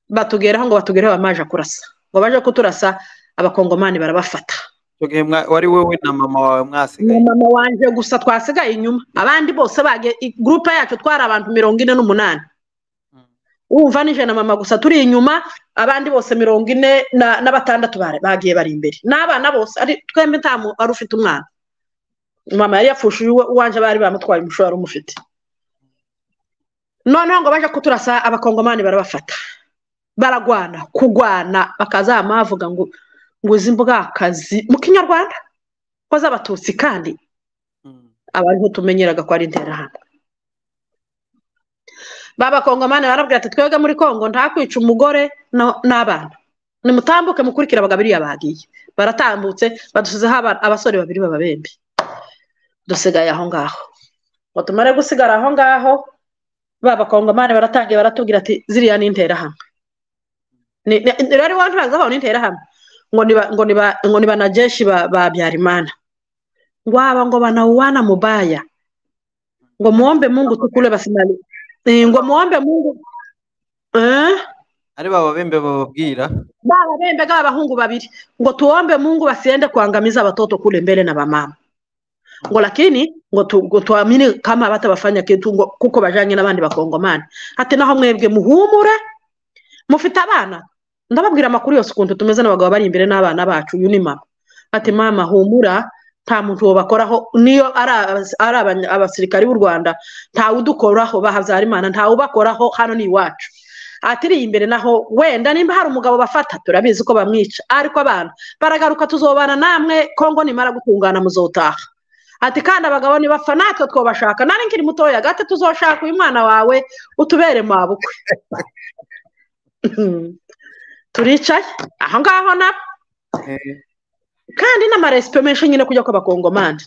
batugeraho ngo batugereho bamaje kurasa ngo baje kuturasa abakongomani barabafata Icyo gihe mwa- wari wowe na mama wawe na mwasigaye mama wanje gusa twasigaye inyuma abandi bose bage i- gurupe yacu twari abantu mirongo ine n'umunani Mm. wumva nije na mama gusa turi inyuma abandi bose mirongo ine na- n'abatandatu bare- bagiye bari imbere n'abana bose ari twembi nta mu- wari ufite umwana mama yari yapfushije uwe- uwanje bari bamutwaye umushoro wari umufite noneho ngo baje kuturasa abakongomani barabafata baragwana kugwana bakazama bavuga ngo ngo izi mbwakazi mu kinyarwanda ko z'abatutsi kandi Mm. abariho tumenyeraga ko ari interahamwe b'abakongomani barabwira ati twebwe muri kongo ntakwica umugore no- n'abana nimutambuke mukurikire abagabo iriya bagiye baratambutse badusizeho aba- abasore babiri b'ababembe dusigaye aho ngaho ngo tumare gusigara aho ngaho b'abakongomani baratangiye baratubwira ati ziriya ni interahamwe Ni- ni- ni- rero iwacu ntazaho ni interahamwe ngo ni ba- ngo ni ba- ngo ni banajeshi ba ba Habyarimana waba ngo wanauana mubaya ngo muombe mungu tukule basimali Eh, ngo muombe mungu eh? ari baba bembe bababwira bababembega abahungu babiri ngo tuombe mungu wasiende kuangamiza watoto kule mbele na bamama ngo lakini ngo tu, ngo tuamini kama batabafanya kintu ngo kuko bajanye n'abandi bakongomani ati naho mwebwe muhumure mufite abana ndababwira amakuru yose ukuntu tumeze n'abagabo bari imbere n'abana bacu uyu ni mama ati mama humura nta muntu bakoraho niyo ari abas- abasirikari b'u rwanda ntawe udukoraho bahabyarimana ntawe ubakoraho hano ni iwacu atiri imbere naho wenda nimba hari umugabo bafata turabizi ko bamwica ariko abana baragaruka tuzobana namwe kongo nimara gutungana muzotaha ati kandi abagabo nibapfa natwe twobashaka nari nkiri mutoya gate tuzoshaka uyu mwana wawe utubere mabukwe turicaye aho ngaho nabo kandi n'amarespe menshi nyine kujya kw'abakongomani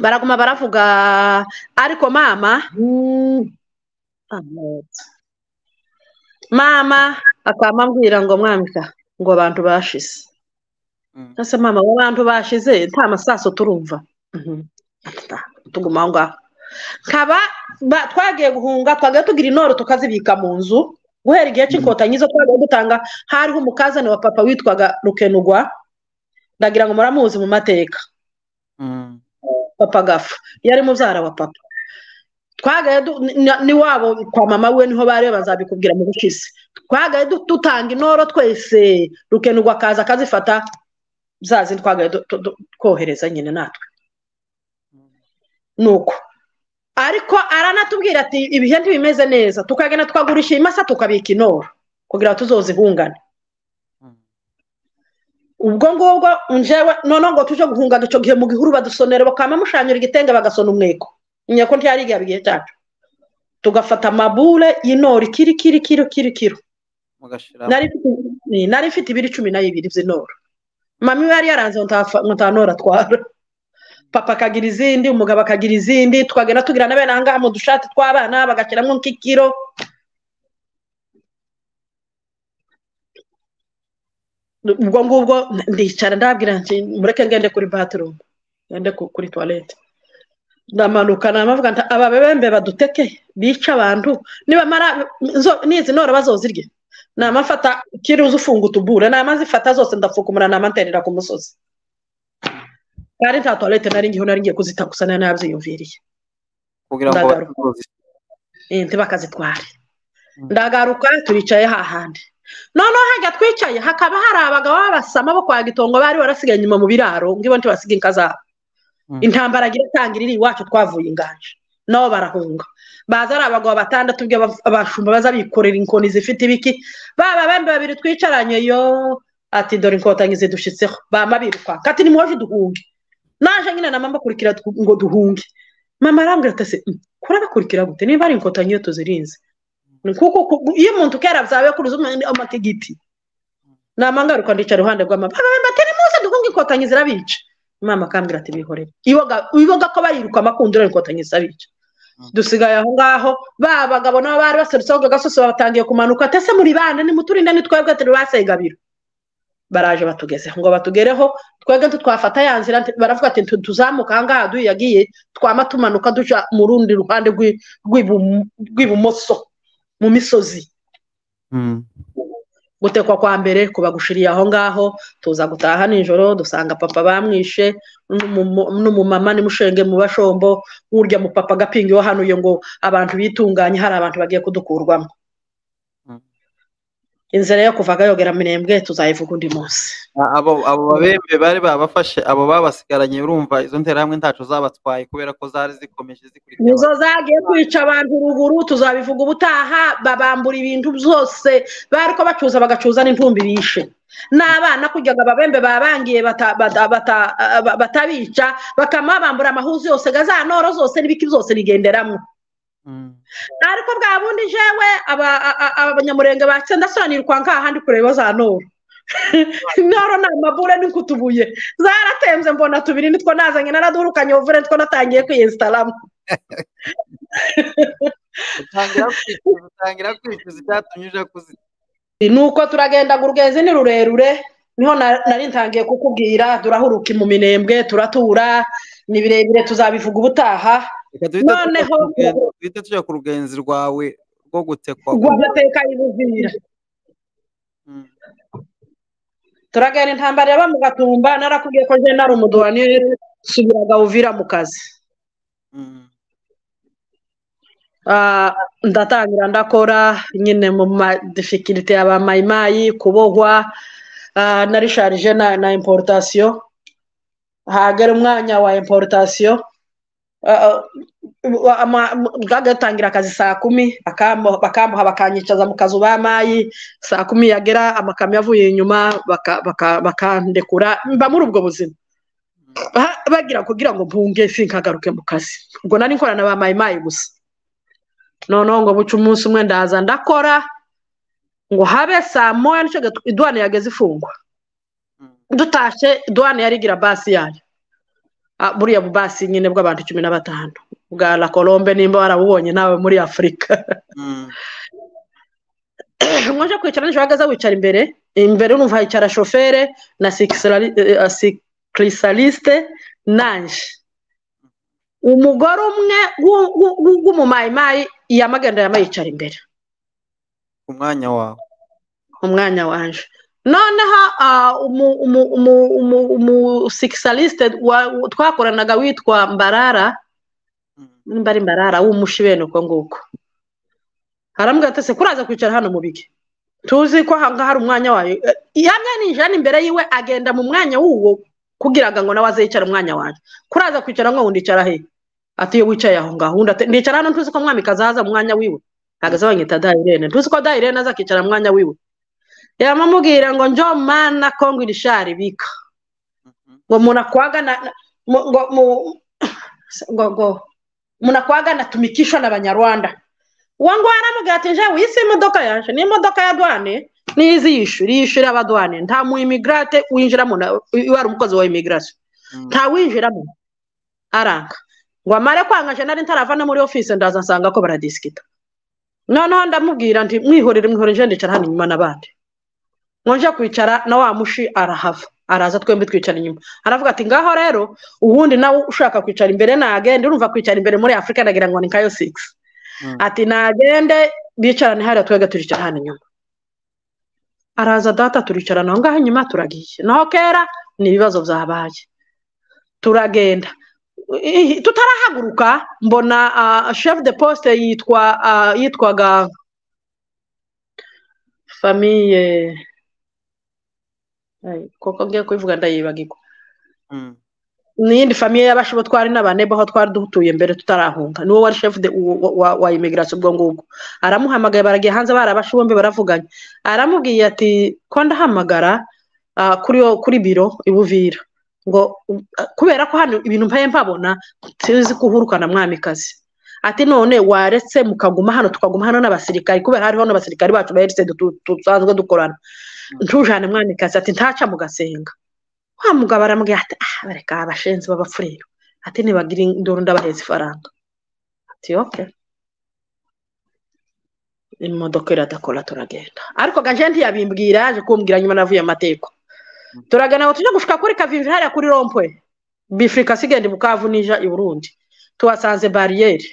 baraguma baravuga ariko mama mm, amazi. mama akaba ambwira ngo mwambika ngo abantu bashize Mm. ese mama abo bantu bashize nta masaso turumva Mhm. Ata, tuguma aho ngaho nkaba ba- twagiye guhunga twajya tugira intore tukazibika mu nzu guhera igihe cy'inkotanyi zo twagiye dutanga hariho umukazani wa papa witwaga rukenugwa ndagira ngo muramuzi mu mateka Mm. papa gapfa yari mubyara wa papa twagaye du- ni- ni- n'iwabo kwa mama we niho bari bazabikubwira mu bushize twagaye du- dutanga intoro twese rukenurwa akaza akazifata za zindi twagaye du- du- du- twohereza nyine natwe nuko ariko aranatubwira ati ibihe ntibimeze neza tukagenda tukagurisha imasa tukabika intoro kugira ngo tuzozihungane Mm. ubwo ngubwo njewe noneho ngo tuje guhunga icyo gihe mu gihuru badusonera bakaba mushanyura igitenge bagasona umweko nyako ntiyari igihe igihe cyacu tugafata amabure y'inori kiri kiri kiro kiri kiro mugashira nari mfite- nari mfite ibiri cumi na bibiri by'inoro mami we yari yaranze ngo ntafa- ngo nta nora atwara papa akagira izindi umugabo akagira izindi twagenda tugira na bene ahangaha mu dushati tw'abana bagashyiramo nk'ikiro ubwo ngubwo ndicara ndabwira nti mureke ngende kuri batirumu ngende ku- kuri tuwarete ndamanuka namavuga nti aba bembe baduteke bica abantu nibamara nzo- n'izi nora bazozirye namafata kiri uzifunga utubure namazifata zose ndafukumura namaterera ku musozi kandi nta tuwarete nari ngiyeho nari ngiye kuzita gusa nari nabyiyumviriye kugira ngo ndagaruka. Eh, ntibakazitware Mm. ndagaruka turicaye hahandi noneho hajya twicaye hakaba hari abagabo b'abasama bo kwa gitongo bari barasigaye inyuma mu biraro ngo ibo ntibasiga inka zabo Mm. intambara igira itangira iri iwacu twavuye inganje nabo barahunga baza ari abagabo batandatu ubwo aba- abashumba baza bikorera inkoni zifite ibiki baba bembe babiri twicaranye yo ati dore inkotanyi zidushitseho bama biruka kati nimuhoje duhunge naje nyine na mama kurikira tu- ngo duhunge mama arambwira ati ese "Mm, kurabakurikira gute niba ari inkotanyi iyo tuzirinze Ni kuko ku- iyo umuntu kera byawe kuruza umu- amatigiti namangaruka ndicara iruhande rwa mama baba bembe ati nimuze duhunge inkotanyi zirabica mama akambwira ati bihorere iboga iboga ko bariruka amakundura inkotanyi zirabica Mm. dusigaye aho ngaho ba bagabo nabo bari baserutse ahubwo gasosi batangiye kumanuka ati ese muri bande nimuturinde ni twebwe turibasegabiro baraje batugezeho ngo batugereho twebwe ntitwafata ya nzira nti- baravuga ati "Ntu- tuzamuka ahangaha duyagiye twama tumanuka duca mu rundi ruhande rw'i- rw'ibumo- rw'ibumoso mu misozi Mm. gutekwa kwa mbere kuba gushiriye aho ngaho tuza gutaha nijoro dusanga papa bamwishe n'umu- n'umumama nimushenge mu bashombo urya mu papa agapinga iyo hanuye ngo abantu bitunganye hari abantu bagiye kudukurwamo Mm. inzira yo kuvaga yogera mirembwe tuzayivuga undi munsi A- abo abo babembe bari babafashe abo babasigaranye urumva izo nterahamwe ntaco zabatwaye kubera ko zari zikomeje zikurikira nizo zagiye kwica abantu ruguru tuzabivuga ubutaha babambura ibintu byose bariko bacuza bagacuza n'intumbi bishe n'abana kujyaga ababembe babangiye bata- bata- bata- ba- batabica bakama bambura amahuzu yose gazanoro zose n'ibiki byose bigenderamo Mm. ariko bwa bundi jewe aba- a- a- abanyamurenge bace ndasobanirwa nk'aha handi kureba za noro noro ni amabure n'inkutubuye zaratemze mbona tubiri nitwo nazanye naradurukanye ubuvure nitwo natangiye kwiyesitaramo utangira kwicuza utangira kwicuza icyatumye uja kuzi ni uko turagenda ngo urugezi ni rurerure niho na- nari ntangiye kukubwira turahuruka mu minembwe turatura ni birebire tuzabivuga ubutaha reka duhite tuja Noneho- ku rugen- duhite tuja ku rugenzi rwawe rwo gutekwa rwamateka y'ubuzira turagana intambara yaba mu gatumba narakubwiye ko jenali umuduwanire subiraga uvira mu kazi Mm. Ah, ndatangira ndakora nyine mu madifikirite yaba mayimayi kubohwa ah, na risharije na, na importation hagera umwanya wa importation Ah, ah, ama- bwagatangira akazi saa kumi bakamo- bakamuha bakanyicaza mu kazu ba mayi saa kumi yagera amakamyo avuye inyuma baka- baka- bakandekura mba muri ubwo buzima Aha, bagira kugira ngo mpunge sinkagaruke mu kazi ubwo nari nkorana ba mayimayi gusa noneho ngo buce umunsi umwe ndaza ndakora ngo habe saa moya nicyo gihe iduwane yageze ifungwa Mm. dutashye iduwane yari igira basi yayo Ah, buriya bubasi nyine bw'abantu cumi na batanu bwa la colombe nimba warabubonye nawe muri afurika Mm. nkoje kwicara nijoro ahagaze wicara imbere imbere urumva hicara shofere na sikisirali- eh, eh, sikirisaliste nanje umugore umwe w'u- w'u- w'u- w'umumayimayi yamagenda yamayicara imbere ku mwanya wawe umwanya wanje noneho ah, umu- umu- umu- umu- umusikisaliste wa- wa- twakoranaga witwa mbarara Mm. nimba ari mbarara w'umushi bene uko nguko arambwira ati se kuraza kwicara hano mu bige tuzi ko aha ngaha hari umwanya wayo Eh, yamwe ninjira hano imbere yiwe agenda mu mwanya w'uwo kugira ngo nawe aze yicara umwanya wanjye kuraza kwicara ngo wundi icara he ati iyo wicaye aho ngaho undi ati ndicara hano ntuzi ko mwamikazi aza mu mwanya wiwe ntabwo aza banyita dayirene ntuzi ko dayirene azakicara mu mwanya wiwe yamamubwira ngo njo mana kongo irishari bika Mhm. ngo munakwaga na na- mu- ngo mu- ngo ngo munakwaga natumikishwa na Banyarwanda wangu aramubwira ati njewe isi imodoka yanje ni imodoka ya douane nizi yishuri yishuri abadouane nta mu immigrate winjiramo na- iyo ari umukozi wa immigration Mm. ntawinjiramo aranga ngo amare kwanga je nari ntarava no muri office ndaza nsanga ko baradisikita noneho ndamubwira nti mwihorere mwihorere je ndicara hano inyuma n'abandi ngo nje kwicara na wa mushi arahava araza twembi twicara inyuma aravuga ati ngaho rero ubundi nawe ushaka kwicara imbere nagende urumva kwicara imbere muri afurika ndagira ngo ni nkayo sigisi Mm. ati nagende bicarane hariya twebwe turicara hano inyuma araza data turicarana aho ngaho inyuma turagiye naho kera ni ibibazo byabaye turagenda I- i- tutarahaguruka mbona ah, chef de poste yitwa ah, yitwaga famille Ay, koko ngiye kubivuga ndayibagirwa Mm. n'iyindi famiye y'abashibo twari n'abanebo aho twari dutuye mbere tutarahunga niwo wari chef de wa- wa- wa immigration ubwo ngubwo aramuhamagaye baragiye hanze bari abashibo bombi baravuganye aramubwiye ati ko ndahamagara ah, kuri kuri biro ibuvira ngo u- ah, kubera ko hano ibintu mpaye mpabona tuzi ko uhurukana mwamikazi ati none waretse mukaguma hano tukaguma hano n'abasirikari kubera hariho n'abasirikari bacu baheretse dusanzwe dukorana ntujane mwamikazi ati ntaca mugasenga wa mugabo aramubwira ati ah bareka abashenzi b'abapfurero ati nibagira induru ndabaheza ifaranga ati oke imodoka iradakora turagenda ariko gaje ntiyabimbwira yaje kumbwira nyuma navuye amateko turagana ngo tujye gushika kuri kavimvi hariya kuri rompwe bifurika sigenda bukavu nija i burundi tuhasanze bariyeri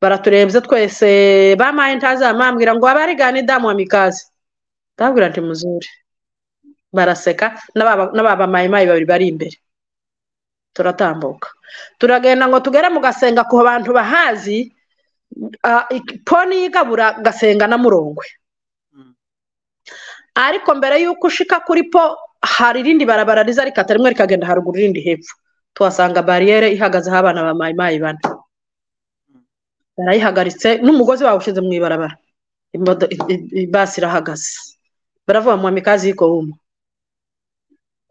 baraturebye twese bamaye ntazamambwira ngo abarigane damu wa mikazi ndabwira nti muzuri baraseka n'aba- n'aba bamayimayi babiri bari imbere turatambuka turagenda ngo tugere mu gasenga ku bantu bahazi ah, ik- poni yigabura gasenga na murongwe Mm. ariko mbere y'uko ushika kuri po hari irindi barabara riza rikata rimwe rikagenda haruguru irindi hepfo tuhasanga bariyere ihagazeho abana ba mayimayi bane barayihagaritse n'umugozi bawushize mu ibarabara Imodo- i- i- i- basi irahagaze baravuga ngo mwamikazi yiko wuma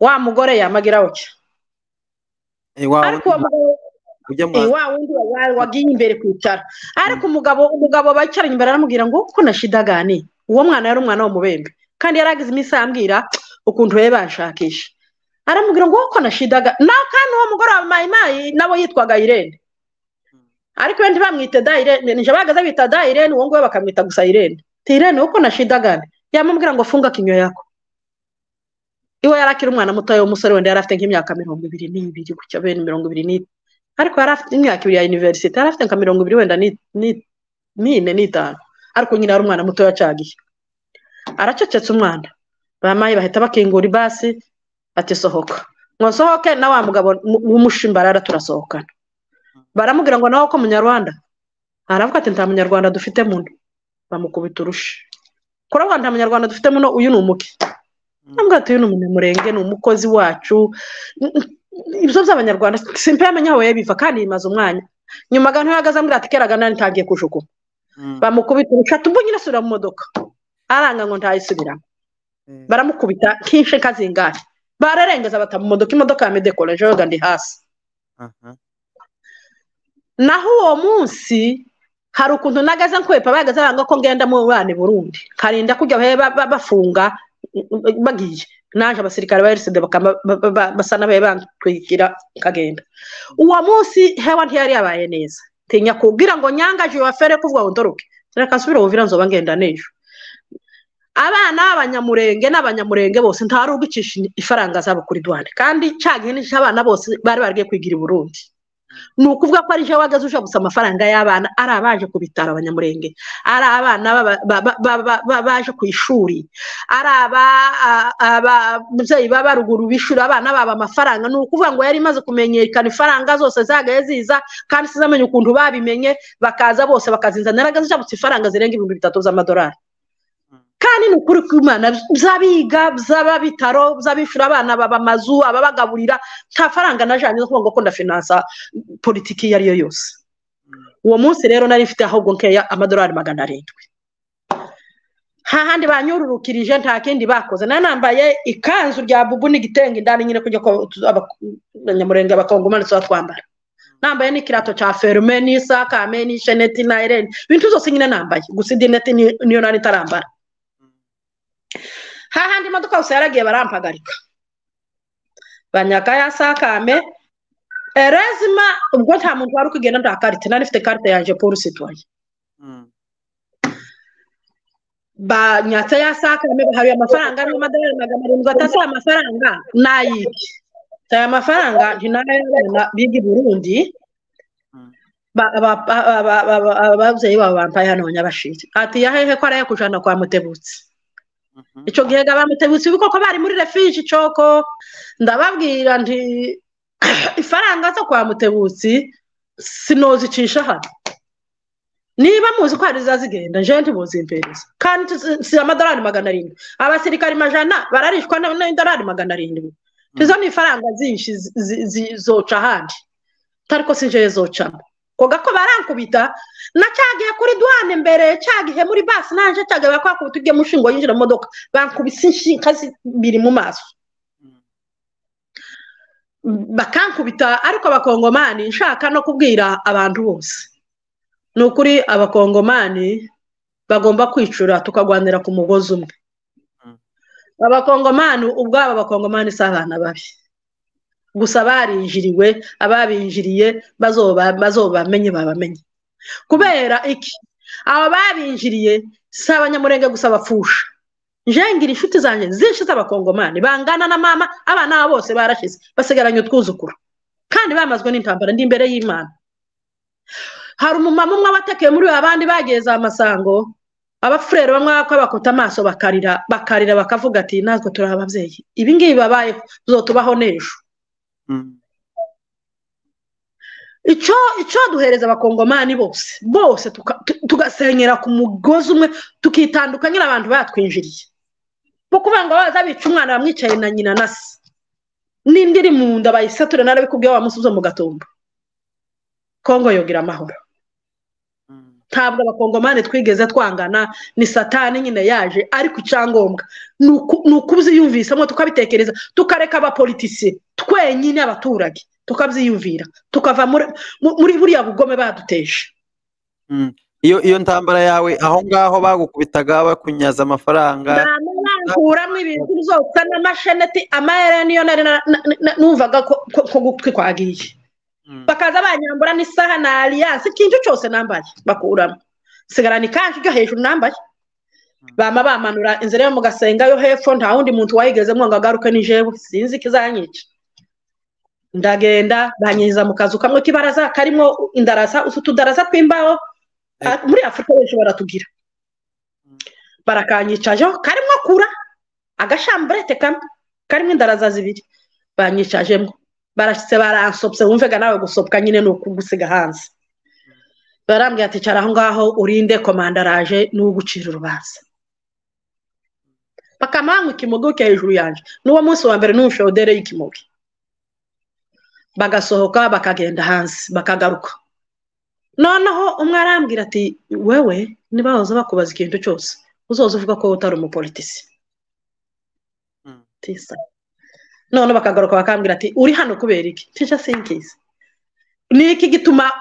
wa mugore yamagira uke Iwawe ariko uwo mugabo ujya Eh, mwa- wa wundi wa- wa- wagiye imbere kwicara ariko umugabo umugabo bicaranye imbere aramubwira ngo ko na shida gani uwo mwana yari umwana w'umubembe kandi yari agize iminsi ambwira ukuntu bari banshakisha aramubwira ngo ko na shida gani nawe kandi uwo mugore wa mayimayi nawe yitwaga irene ariko we ntibamwite da irene nije bahagaze bita da irene uwo nguwo bakamwita gusa irene ti irene uko na shida gani yamubwira ngo funga kinyo yako iwe yari akiri umwana mutoya w'umusore wenda yari afite nk'imyaka mirongo ibiri n'ibiri gutyo bene mirongo ibiri n'itanu ariko yari afite imyaka ibiri ya universite yari afite nka mirongo ibiri wenda ni- ni- n'ine n'itanu ariko nyine yari umwana mutoya acagiye aracecetse umwana bamaye bahita bakingura ibasi ati sohoka ngo sohoke na wa mugabo w'umushimbara turasohokana baramubwira ngo nawe ko munyarwanda aravuga ati nta munyarwanda dufite muno bamukubita urushe kuravuga nta munyarwanda dufite muno uyu ni umuke ntabwo ati uyu ni umunyamurenge ni umukozi wacu ibibazo by'abanyarwanda simpe yamenya aho biva kandi bimaze umwanya nyuma agana uhagaze ambwira ati kera gana ntangiye kujuguma bamukubita urushe ubu nyine asubira mu modoka aranga ngo ntayisubiramo baramukubita nk'inshe zingahe bararengeza bata mu modoka imodoka ya medekora ejo ndi hasi naho uwo munsi hari ukuntu nagaze nkwepa bahagaze baranga ko ngenda mu bana burundi nkarinda kujya bafunga bagiye naje abasirikare ba eriside basa n'abaye bantwikira nkagenda uwo munsi hewa ntiyari yabaye neza tinya kubwira ngo nyangaje wafere kuvuga ngo ndoroke reka nsubire wumvira nzoba ngenda n'ejo abana b'abanyamurenge n'abanyamurenge bose ntari ugucisha ifaranga zabo kuri duwane kandi cyagiye n'icyo abana bose bari bagiye kwigira i burundi ni ukuvuga ko ari ejo wagaze uje gusa amafaranga y'abana ari abaje ku bitaro abanyamurenge ari abana baje ku ishuri ari ababyeyi baba ruguru bishyura abana babo amafaranga ni ukuvuga ngo yari imaze kumenyekana ifaranga zose zagaye ziza kandi sizamenye ukuntu babimenye bakaza bose bakazinzanira agaze uje ifaranga zirenga ibihumbi bitatu by'amadolari kandi ni ukuri kw'imana by'abiga by'ababitaro by'abishyura abana baba amazu ababagaburira nta faranga na jani zo kuvuga ko ndafinansa politiki iyo ari yo yose uwo munsi rero nari ifite ahubwo nkeya amadolari magana arindwi nta handi banyururukirije nta kindi bakoze nari nambaye ikanzu rya bubu n'igitenge indani nyine kujya ko abanyamurenge abakongomani tuba twambara nambaye n'ikirato cya ferume n'isakame n'isheneti na irene ibintu zose nyine nambaye gusa indi neti niyo nari itarambara hahandi imodoka gusa yaragiye barampagarika banyaga yasakame erezima ubwo nta muntu wari ukugenda nta karite nari ifite karite yanjye paul sitoye banyatse yasakame bahaye amafaranga n'amadolari magana arindwi atasi amafaranga n'ayiki aya mafaranga ntinayabona biga i burundi ababyeyi babo bampaye hano nyabashiri ati yahehe ko araye kujana kwa mutebutsi icyo gihe gabanutse koko bari muri refiji coko ndababwira nti ifaranga zo kwa mutebutsi sinozicisha hano niba muzi ko hari zigenda jenti ntibuzimpereza kandi si amadolari magana arindwi abasirikari majana bararishwa n'idolari magana arindwi izo ni ifaranga zinshi zoca ahandi ariko si njyewe zocamo koga ko barankubita na cyagiye kuri duwane mbere cyagihe muri basi naje cyagiye bakwakubita ugiye mushingo yinjira mu modoka bankubise inshinga zibiri mu maso bakankubita ariko abakongomani nshaka no kubwira abantu bose ni ukuri abakongomani bagomba kwicura tukagwanira ku mugozi umwe abakongomani ubwabo abakongomani si abana babi gusa barinjiriwe ababinjiriye bazobamenye babamenye kubera iki aba babinjiriye si abanyamurenge gusa bapfusha njengira inshuti zanjye zinshi z'abakongomani bangana na mama abana babo bose barashize basigaranye utwuzukuru kandi bamazwe n'intambara ndi imbere y'imana hari umumama umwe watekeye muri abandi bagiye za masango abafurere bamwe bakota amaso bakarira bakarira bakavuga ati natwe turi ababyeyi ibi ngibi babayeho tuzotubaho n'ejo icyo duhereza abakongomani bose bose tugasenyera ku mugozi umwe tukitandukanya nyine abantu batwinjiriye bo kuvuga ngo baza bica umwana bamwicaye na nyina na se n'indi iri mu nda bayisature narabikubwiye wamusubiza mu gatumba kongo yogira amahoro ntabwo abakongomani twigeze twangana ni satani nyine yaje ariko icyangombwa ni ukubyiyumvisamo tukabitekereza tukareka abapolitisiye twenyine abaturage tukabyiyumvira tukava muri buriya bugome baduteje iyo ntambara yawe aho ngaho bagukubitaga bakunyaza amafaranga ntakuramo ibintu byose n'amasheneti amahere niyo nari numvaga ko gutwi kwagiye bakaza banyambura n'isaha na aliyanse ikintu cyose nambaye bakuramo sigarana ikanzu ryo hejuru nambaye bama bamanura inzira yo mu gasenga yo hepfo nta wundi muntu wayigezemo ngo agaruke n'ijewe sinzi ikizanyica ndagenda banyiza mu kazu kamwe k'ibaraza karimo indarasa utudarasa tw'imbaho muri afurika benshi baratugira barakanyicajeho karimo kura agashamburete kamwe karimo indaraza zibiri banyicajemo barashyitse baransobye wumvega nawe gusobwa nyine ni ukugusiga hanze barambwira ati cara aho ngaho urinde komanda araje n'ugucira urubanza bakamanwa ikimogoke hejuru yanjye n'uwo munsi wa mbere n'umushorere y'ikimogoke bagasohoka bakagenda hanze bakagaruka noneho umwe arambwira ati wewe niba wahoze bakubaza ikintu cyose uzoze uvuga ko utari umupolitisi none bakagaruka bakambwira ati uri hano kubera iki tica sinkizi ni iki gituma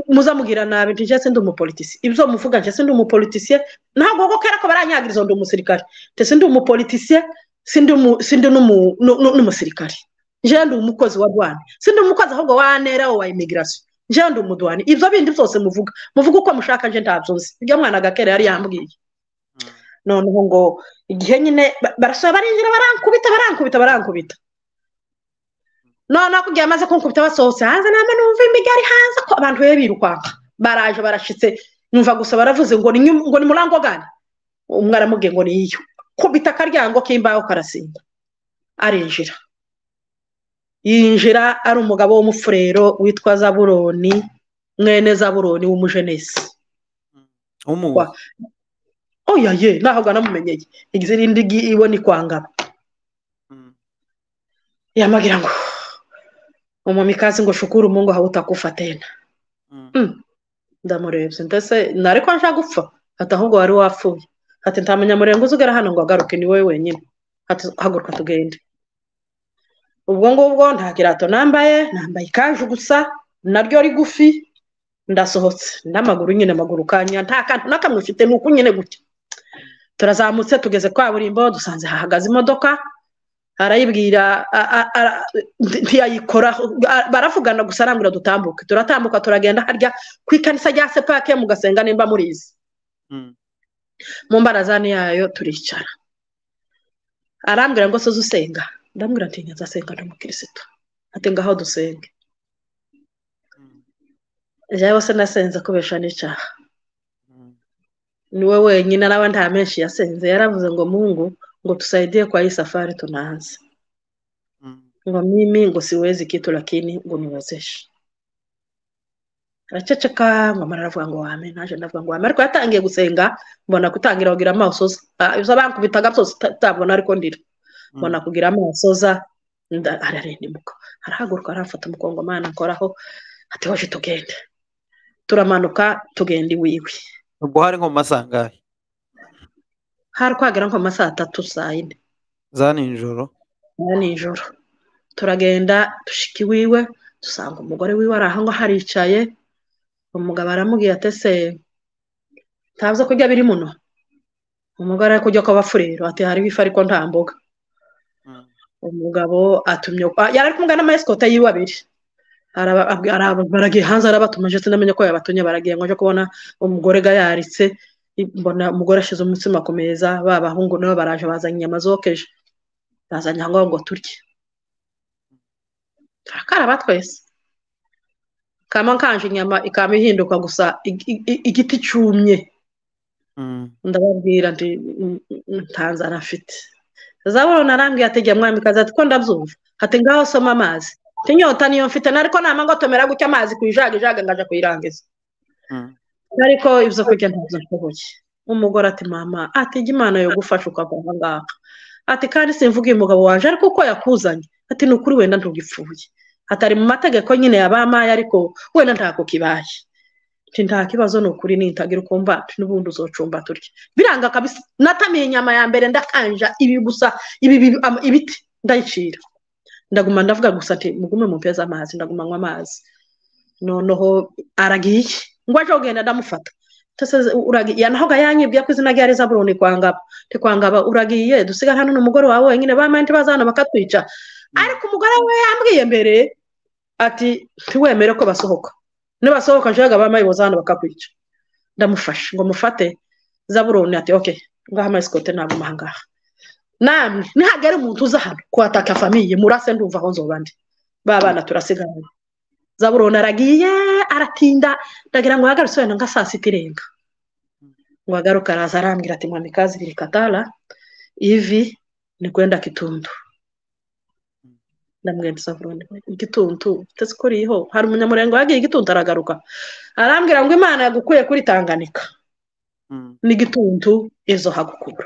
muzamugira nabi ntijya sindi umupolitisi ibyo muvuga njya sindi umupolitisiye ntabwo kuko kera ko baranyagiriza ndi umusirikare ndetse ndi umupolitisiye sindi n'umusirikare njyewe ndi umukozi wa duwane sindi umukozi ahubwo wa nera wa imigirasiyo njyewe ndi umuduwane ibyo bindi byose muvuga muvuga uko mushaka nje ntabyo nzi ibyo mwana agakera yari yambwiye noneho ngo igihe nyine barasaba barinjira barankubita barankubita barankubita noneho kugira amaze kunkubita basohotse hanze nta numva imigari hanze ko abantu be birukanka baraje barashyitse numva gusa baravuze ngo ni murango gani umwe aramubwiye ngo niyo kubita akaryango k'imbaho karasinda arinjira yinjira ari umugabo w'umufurero witwa zaburoni mwene zaburoni w'umujenesi oya ye naho uganamumenyeye izindi ibona ikwangana yamagira ngo umumikazi ngo shukuru mungu hawutakufa tena ndamurebye ndetse ntari ko nshaka gupfa ati ahubwo wari wapfuye ati nta munyamurengo uzigara hano ngo agaruke ni wowe wenyine haguruka tugende ubwo ngubwo nta kirato nambaye nambaye ikanzu gusa naryo rigufi ndasohotse n'amaguru nyine amaguru kanya nta kantu na kamwe ufite ni uku nyine gutya turazamutse tugeze kaburimbo dusanze hahagaze imodoka arayibwira ntiyayikora baravugana gusa arambwira dutambuke turatambuka turagenda harya ku ikanisa rya sepake mugasenga nimba murizi mu mbarazani yayo turicara arambwira ngo soze usenga ndambwira ati nyazasenga ndi umukirisitu ati ngaho dusenge njyewe se nasenze kubesha n'icyaha niwe wenyine n'aba nta menshi yasenze yaravuze ngo mungu ngo tusaidie kwa hii safari tunaanza mm. ngo mimi ngo siwezi kitu lakini ngo niwezeshe araceceka ngo amara aravuga ngo wame naje ndavuga ngo wame ariko yatangiye gusenga mbona kutangira kugira amasoza ibyo bankubitaga byose utabona ariko ndira mbona kugira amasoza ararindimuka arahaguruka arafata umukongomani akoraho ati hoje tugende turamanuka tugenda iwiwe ubwo hari nko mu masangahe hari kwagera nko mu masaha atatu saa yine za nijoro za nijoro turagenda dushika iwiwe dusanga umugore wiwe ari aho ngaho aricaye umugabo aramubwira ati ese ntabwo kurya biri muno umugore ari kujya kw'abafurero ati hariho ifu ariko nta mboga umugabo atumye yari ari kumwe n'amayesikota yiwe abiri baragiye hanze arabatumije sinamenye ko yabatumye baragiye ngo kubona umugore ga yaritse mbona umugore ashyize umutsima ku meza ba bahungu nabo baraje bazanye inyama zokeje bazanye aho ngaho ngo turye turakaraba twese kama kanje inyama ikaba ihinduka gusa igiti cyumye ndababwira nti ntanzara afite zabona arambwiye ategeye mwami kazi ati ko ndabyumva ati ngaho soma amazi tinyota niyo mfite nariko nama ngo tomera gutya amazi ku ijaga ijaga ngaja kuyirangiza ariko ibyo kurya ntabyo nshoboye umugore ati mama ati jya imana yo gufasha ukava aha ngaha ati kandi simvuga uyu mugabo waje ariko uko yakuzanye ati ni ukuri wenda ntugipfuye atari mu mategeko nyine ya bamaye ariko wenda ntako kibaye nta kibazo ni ukuri nitagira ukumva n'ubundi uzocumba turya biranga kabisa natamiye inyama ya mbere ndakanja ibi gusa ibi ibiti ndayicira ndaguma ndavuga gusa ati mugume mupeze amazi ndaguma anywa amazi noneho aragiye ngo aje kugenda ndamufata yanahoga yanyibwiye ko izina rya reza burundu kwangaba ntikwangaba uragiye dusiga hano n'umugore wawe wenyine bambaye ntibaza hano bakatwica ariko umugore we yambwiye mbere ati ntiwemere ko basohoka nibasohoka nshobora bambaye boza hano bakakwica ndamufashe ngo mufate zaburuni ati oke ngaha amasikote ntabwo ahangaha namwe nihagera umuntu uza hano kuhataka famiye murase ndumva aho nzoba ndi ba bana turasigaranye zaburoni aragiye aratinda ndagira ngo ahagarutse wenda nka saa sita irenga ngo agaruke araza arambwira ati mwamikazi biri katara ivi ni kwenda kitundu ndamwenda isavurone igituntu uteze ko uriho hari umunyamurenge wagiye igituntu aragaruka arambwira ngo imana yagukuye kuri tanganika n'igituntu izo hagukura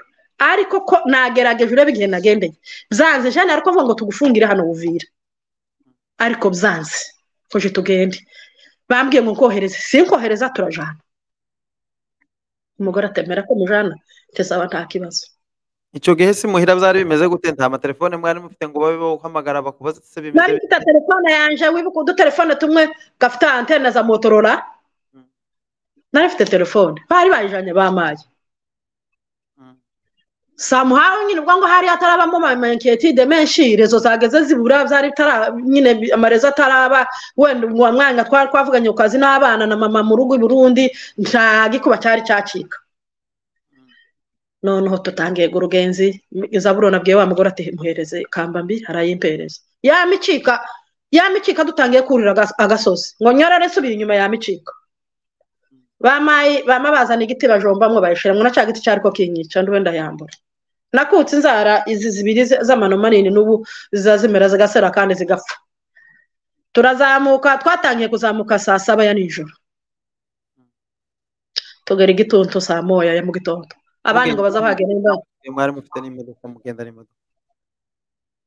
ariko ko nagerageje urebe igihe nagendeye byanze jana ariko mvuga ngo tugufungire hano buvira ariko byanze tuje tugende bambwiye ngo nkohereze sinkohereza turajana umugore atemera ko mujana tesaba nta kibazo icyo gihe si muhira byari bimeze gute nta amatelefone mwari mufite ngo babe bahamagara bakubaze se bimeze nari mfite telefone yanje wibuka udutelefone tumwe gafite antene za motorola nari mfite telefone bari bayijanye bamaye samuhawe nyine ubwo ngo hari hatarabamo amamaketide menshi rezo zageze zibura byari nyine amarezo ataraba wenda uwa mwanya twari twavuganye ku kazi n'abana na mama mu rugo i burundi nta gikuba cyari cyacika noneho tutangiye gurugenzi izaburo nabwiye wa mugore ati muhereze kamba mbi arayimpereza yamicika yamicika dutangiye kurira agasozi ngo nyorore nsubira inyuma yamicika bamaye bamabazana igiti bajombamwo bayishiramo na cya giti cyari ko kinyica wenda yambura nakutse inzara izi zibiri z'amano manini n'ubu ziza zimera zigasera kandi zigapfa turazamuka twatangiye kuzamuka saa saba ya nijoro tugera igituntu saa moya ya mu gitondo abandi ngo baza bagenda imbaga mwari mufite n'imodoka mugenda n'imodoka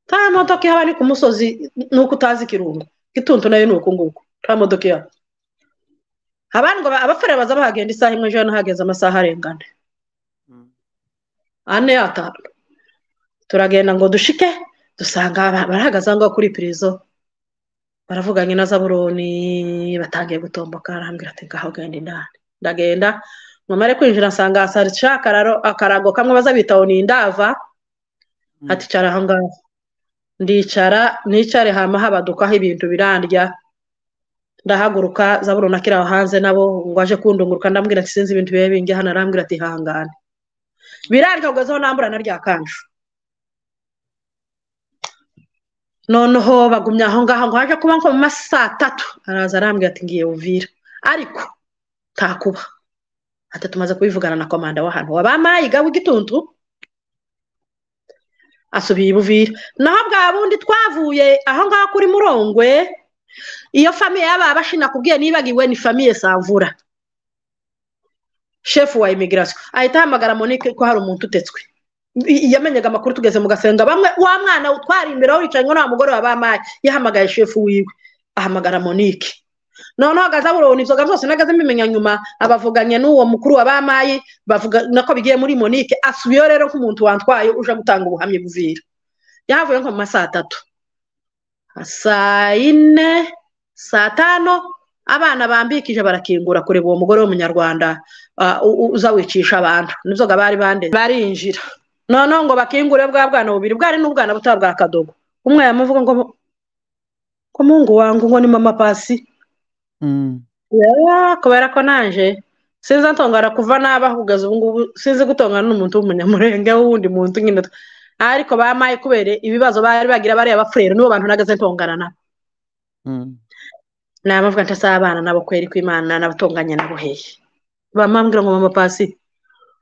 nta modoka ihaba ni ku musozi nuko utazi ikirungo igituntu nayo ni uku nguku nta modoka ihaba abandi ngo abafurere baza bahagenda isaha imwe ejo hageze amasaha arengana ane atanu turagenda ngo dushike dusanga barahagaze aho ngaho kuri pirizo baravuganye na zaburoni batangiye gutomboka arambwira ati ngaho genda indani ndagenda mumare kwinjira nsanga hasarica akarago kamwe baza bita ngo ni indava aticara aho ngaho ndicara nicare hama habadukaho ibintu birandya ndahaguruka zaburona ko aho hanze nabo ngo aje kundunguruka ndambwira ati sinzi ibintu biba bingi hano arambwira ati hangane birarya kugezaho nambura na rya kanju noneho bagumya aho ngaho ngo haje kuba nko mu masaa atatu araza arambwira ati ngiye uvira ariko ntakuba ati tumaze kubivugana na komanda w'ahantu wabamaye igawe igituntu asubiye i buvira naho bwa bundi twavuye aho ngaho kuri murongwe iyo famiye yaba bashina kubwiye nibagiwe ni famiye savura shefu wa imigirasiyo ahita ahamagara monike ko hari umuntu utetswe yamenyaga amakuru tugeze mu gasenga bamwe wa mwana utwara imbere aho wicaye ngo nta mugore wabamaye yahamagaye shefu wiwe ahamagara monike noneho agazabura inzoga zose nagaze mbimenya nyuma abavuganye n'uwo mukuru wabamaye bavuga nako bigiye muri monike asubiyeho rero nk'umuntu wantwaye uje gutanga ubuhamya buvira yahavuye nko mu masaha atatu saa yine saa tanu abana bambikije barakingura kureba uwo mugore w'umunyarwanda uza wicisha abantu nibyo bari bande barinjira noneho ngo bakingure bwa bwana bubiri bwari n'ubwana butari bwa kadogo umwe yamuvuga ngo ko mungu wangu ngo ni mama pasi kubera ko naje sinzi atongana kuva n'abaho kugeza ubu ngubu sinzi gutongana n'umuntu w'umunyamurenge w'undi muntu nyine ariko bamaye kubera ibibazo bari bagira bareba abafurere n'ubu bantu nagaze ntongana nabo ni abavuga nta abana nabo kweri kw'imana n'abatunganye nabo hehe bamambwira ngo mama pasi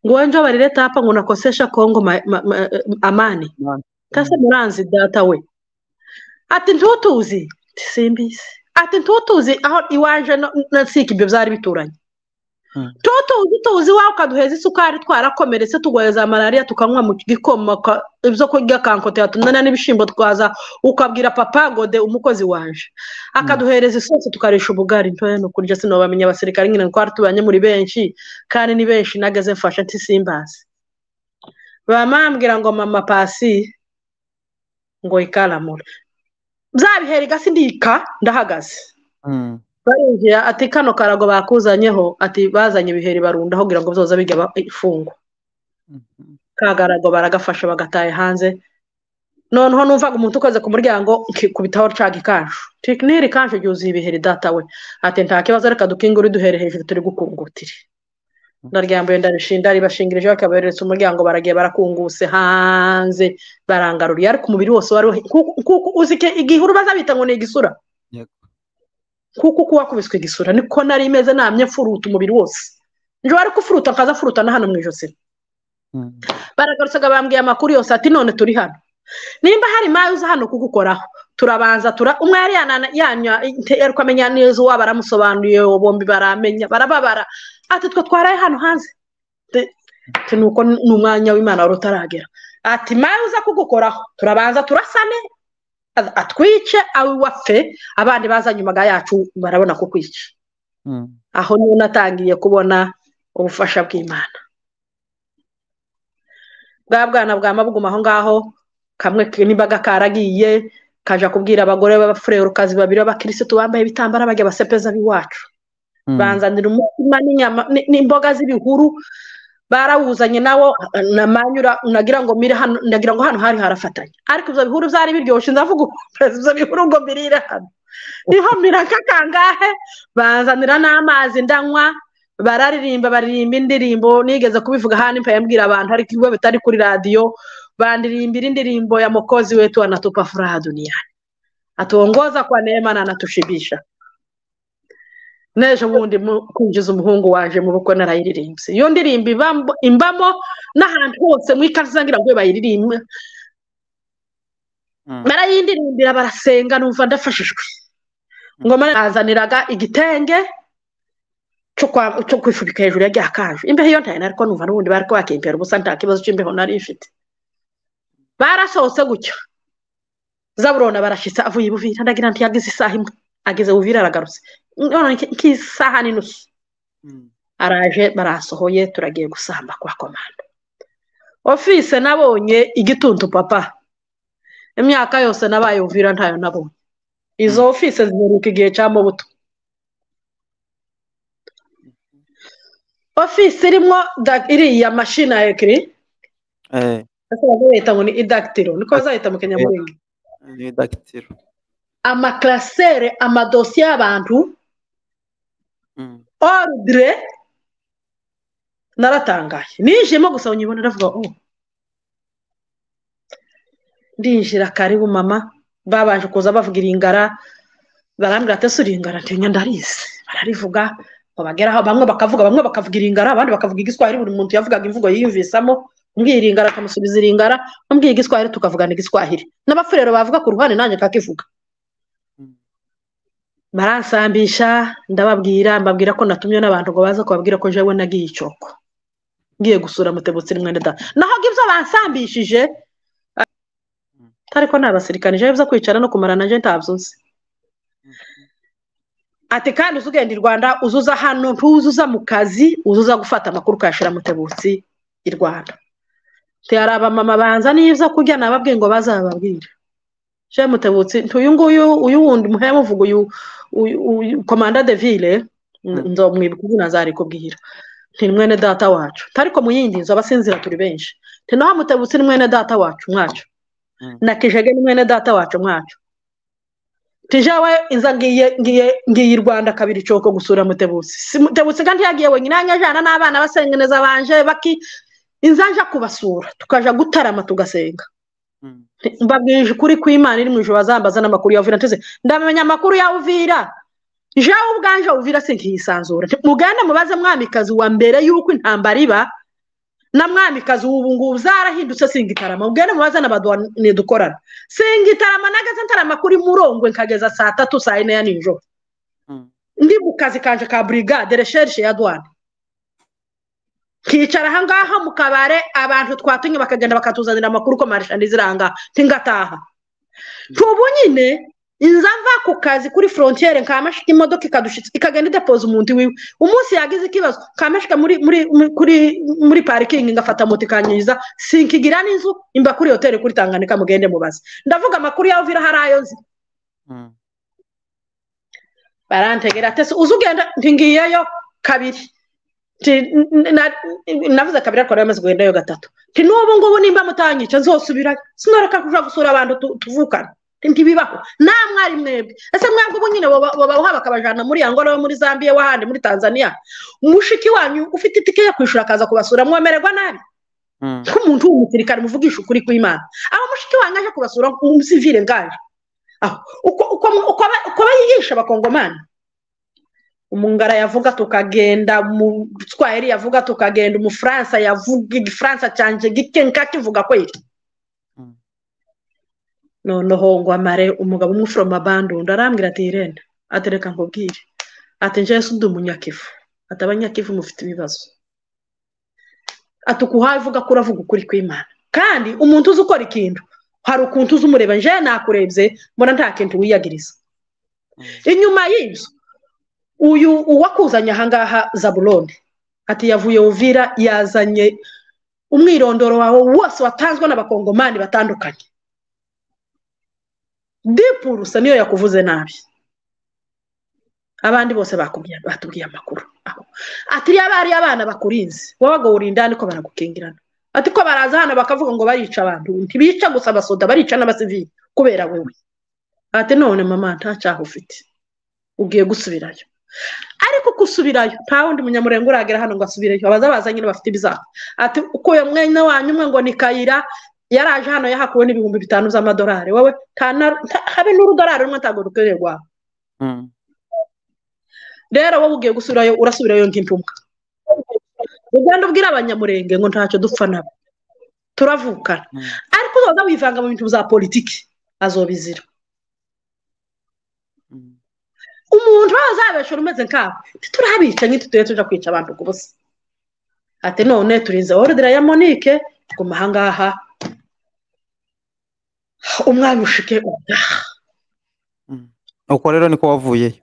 ngo wenje barire tapa ngo nakosesha kongo amani tase muranzi data we ati ntutuzi simbizi ati ntutuzi aho iwanje na siki ibyo byari bituranye tutuzi tuzi wawe ukaduheza isukari twarakomeretse tugoheza malariya tukanywa mu gikoma ibyo kurya kankotera tunana n'ibishyimbo twaza ukabwira papa gode umukozi waje akaduhereza isosi tukarisha ubugari ntoya ni ukurya sinobamenya abasirikare nyine twari tubanye muri benshi kandi ni benshi nageze mfashe ntisimbazi bamambwira ngo mama pasi ngo ikaramura byabihera igasi ndika ndahagaze barinjira ati kano karago bakuzanyeho ati bazanye ibiheri barundaho kugira ngo byoza bijya ifungwa ka karago baragafasha bagataye hanze noneho numvaga umuntu ukoze ku muryango nkikubitaho nshaka ikanju tekiniri kanju ryuzuye ibiheri data we ati nta kibazo reka dukingure duhere hejuru turi gukungutire ndaryambuye ndarishinda ribashingirije bakaboherereza umuryango baragiye barakunguse hanze barangaruriye ariko umubiri wose wari uzi igihe urubaza bita ngo ni igisura kuko uko wakubiswe igisura niko nari imeze namye mfuruta umubiri wose njye wari kufuruta nkaza furuta na hano mu ijosi baragarutsaga bambwiye amakuru yose ati none turi hano nimba hari mayo uza hano kugukoraho turabanza tura umwe yari yari kumenya neza uwa baramusobanuriye bombi baramenya barababara ati twe twaraye hano hanze nuko ni umwanya w'imana wari utaragera ati mayo uza kugukoraho turabanza turasane atwice awe wapfe abandi baza nyuma yacu barabona kukwica aho niyo natangiye kubona ubufasha bw'imana bwa bwana bwa mabuguma aho ngaho kamwe n'imbaga karagiye kaja kubwira abagore b'abafurerukazi babiri b'abakirisitu bambaye ibitambara bajya basepeza b'iwacu banzanira umutima n'imboga z'ibihuru barawuzanye nawo namanyura nagira ngo mire hano nagira ngo hano hari harafatanye ariko ibyo bihuru byari biryoshye ndavuga ibyo bihuru ngo mbirire hano niho miraka kangahe banzanira n'amazi ndanywa bararirimba baririmba indirimbo nigeze kubivuga hano mpamvu mbwira abantu ariko ibigo bitari kuri radiyo bandirimbira indirimbo ya mukozi wetu wanatupa furaha duniani atuongoza kwa neema na anatushibisha n'ejo bundi kwinjiza umuhungu waje mu bukwe narayiririmbye iyo ndirimbo imbamo n'ahantu hose muri kazangira ngo bayiririmbe barayindirimbira barasenga numva ndafashijwe ngoma yazaniraga igitenge cyo kwifubika hejuru ya rya kanju imbeho iyo ntayo nariko numva n'ubundi bari kubakempera ubusa nta kibazo cy'imbeho nari ifite barasohotse gutyo zaburona barashyitsa avuye i buvira ndagira ngo yagize isaha imwe ageze buvira aragarutse none nk'isaha n'inusu araje barasohoye turagiye gusamba kwa komanda ofise nabonye igituntu papa imyaka yose nabaye buvira ntayo nabonye izo ofise ziheruka igihe cya mubuto ofise irimo iriya mashini ya ekiri bazahita ngo ni idagitiro niko bazahita mu kinyamuringa ni idagitiro amakarasere amadosiye y'abantu orudire naratangaye ninjiyemo gusa nyibona ndavuga o ndinjira karibu mama babanje kuza bavuga iringara barambwira ati ese iringara ntinya ndarizi bararivuga ngo bageraho bamwe bakavuga bamwe bakavuga iringara abandi bakavuga igiswahili buri muntu yavugaga imvugo yiyumvisamo mbwiye iringara akamusubiza iringara mbwiye igiswahili tukavugana igiswahili n'abafurero bavuga ku ruhande nanjye akakivuga baransambisha ndababwira mbabwira ko natumye n'abantu ngo baze kubabwira ko jewe nagiye icoko ngiye gusura mutebutsi rimwe nda naho ibyo bansambishije ariko nta basirikare jewe byo kwicara no kumarana je ntabyo nzi ati kandi uzi ugenda i rwanda uzuza hano ntuzuza mu kazi uzuza gufata amakuru ukayashyira mutebutsi i rwanda hari abamama banza nibyo kurya nababwiye ngo bazababwire je mutebutsi ntuyu nguyu uyu wundi muheye muvuga uyu komanda de ville nzomwibuka izina zarikubwira nti mwene data wacu ntariko mu yindi nzu abasinzira turi benshi nti naho mutebutsi ni mwene data wacu mwacu na kijege ni mwene data wacu mwacu tijawe inza ngiye ngiye ngiye i rwanda kabiri coko gusura mutebutsi si mutebutsi kandi yagiye wenyine yajyana n'abana basengeneza banje baki inzanja kubasura tukaja gutarama tugasenga mbabwije ukuri kw'imana iri mu ijoro bazambaza n'amakuru ya uvira nteze ndamenya amakuru ya uvira jewe ubwanje uvira sinkiyisanzura mugende mubaze mwamikazi wa mbere y'uko intambara iba na mwamikazi w'ubu ngubu zarahindutse singitarama mugende mubaze n'abadwane dukorana singitarama nageze ntarama kuri murongwe nkageza saa tatu saa yine ya nijoro ndi mu kazi kanje ka burigade resherishe ya dwane nkicara aha ngaha mu kabare abantu twatumye bakagenda bakatuzanira amakuru ko marishani ziranga ntingataha ntubu nyine inza mva ku kazi kuri forontiyeri nkamashika imodoka ikadushitsa ikagenda idepoza umuntu wiwe umunsi yagize ikibazo nkamashika muri muri kuri muri parikingi ngafata moto ikanyuza sinkigira n'inzu imba kuri hoteli kuri tanganika mugende mubaze ndavuga amakuru yawe uvira hari ayo nzi barantegera atese uzi ugenda ntingiyeyo kabiri navuze kabiri ariko namaze guhendayo gatatu nti n'ubu ngubu nimba mutanyica nzosubirayo sinareka kuja gusura abantu tuvukana ntibibaho namwe ari mwebwe ese mwebwe ubu nyine babawuha bakabajana muri angola muri zambiya wahandi muri tanzania mushiki wanyu ufite itike yo kwishura akaza kubasura mwemererwa nabi nk'umuntu w'umusirikare muvugisha ukuri kw'imana aho mushiki wanyu aje kubasura umusivire ngaje uko bayigisha abakongomani umungara yavuga tukagenda umutwayeri yavuga tukagenda umufaransa yavuga igifaransa cyanje gike nkakivuga kweli noneho ngo amare umugabo umwe foroma bandundi arambwira ati irene atereka nkubwire ati njyewe si undi umunyakivu ati abanyakivu mufite ibibazo ati ukuhaye uvuga ko uravuga ukuri kw'imana kandi umuntu uzi ukora ikintu hari ukuntu uzi umureba njyewe nakurebye mbona nta kintu wiyagiriza inyuma y'inzu uyu uwakuzanye ahangaha zaburone ati yavuye uvira yazanye umwirondoro wawe wose watanzwe n'abakongomani batandukanye dipurusa niyo yakuvuze nabi abandi bose batubwiye amakuru ati niba bari abana bakurinze wowe urinda ariko baragukingirana ati ko baraza hano bakavuga ngo barica abantu ntibica gusa abasoda barica n'abasivili kubera wowe ati none mama nta cyaha ufite ugiye gusubirayo ariko gusubirayo nta wundi munyamurenge uragera hano ngo asubirayo abaza baza nyine bafite ibizaba ati uko uyu mwanya wanyu umwe ngo ni kayira yaraje hano yahakuwe n'ibihumbi bitanu by'amadolari wowe habe n'urudolari rumwe ntabwo rukwiriye rwawe rero wowe ugiye gusubirayo urasubirayo nk'intumwa ugenda ubwira abanyamurenge ngo ntacyo dupfa nabo turavukana ariko uzaza wivanga mu bintu bya politiki azobizira umuntu waba azabeshura umeze nkabo ntiturabica ntitutuye tujya kwica abantu ku busa ati none turinze orudira ya monique guma ahangaha umwanya ushike ubutaha uko rero niko wavuyeyo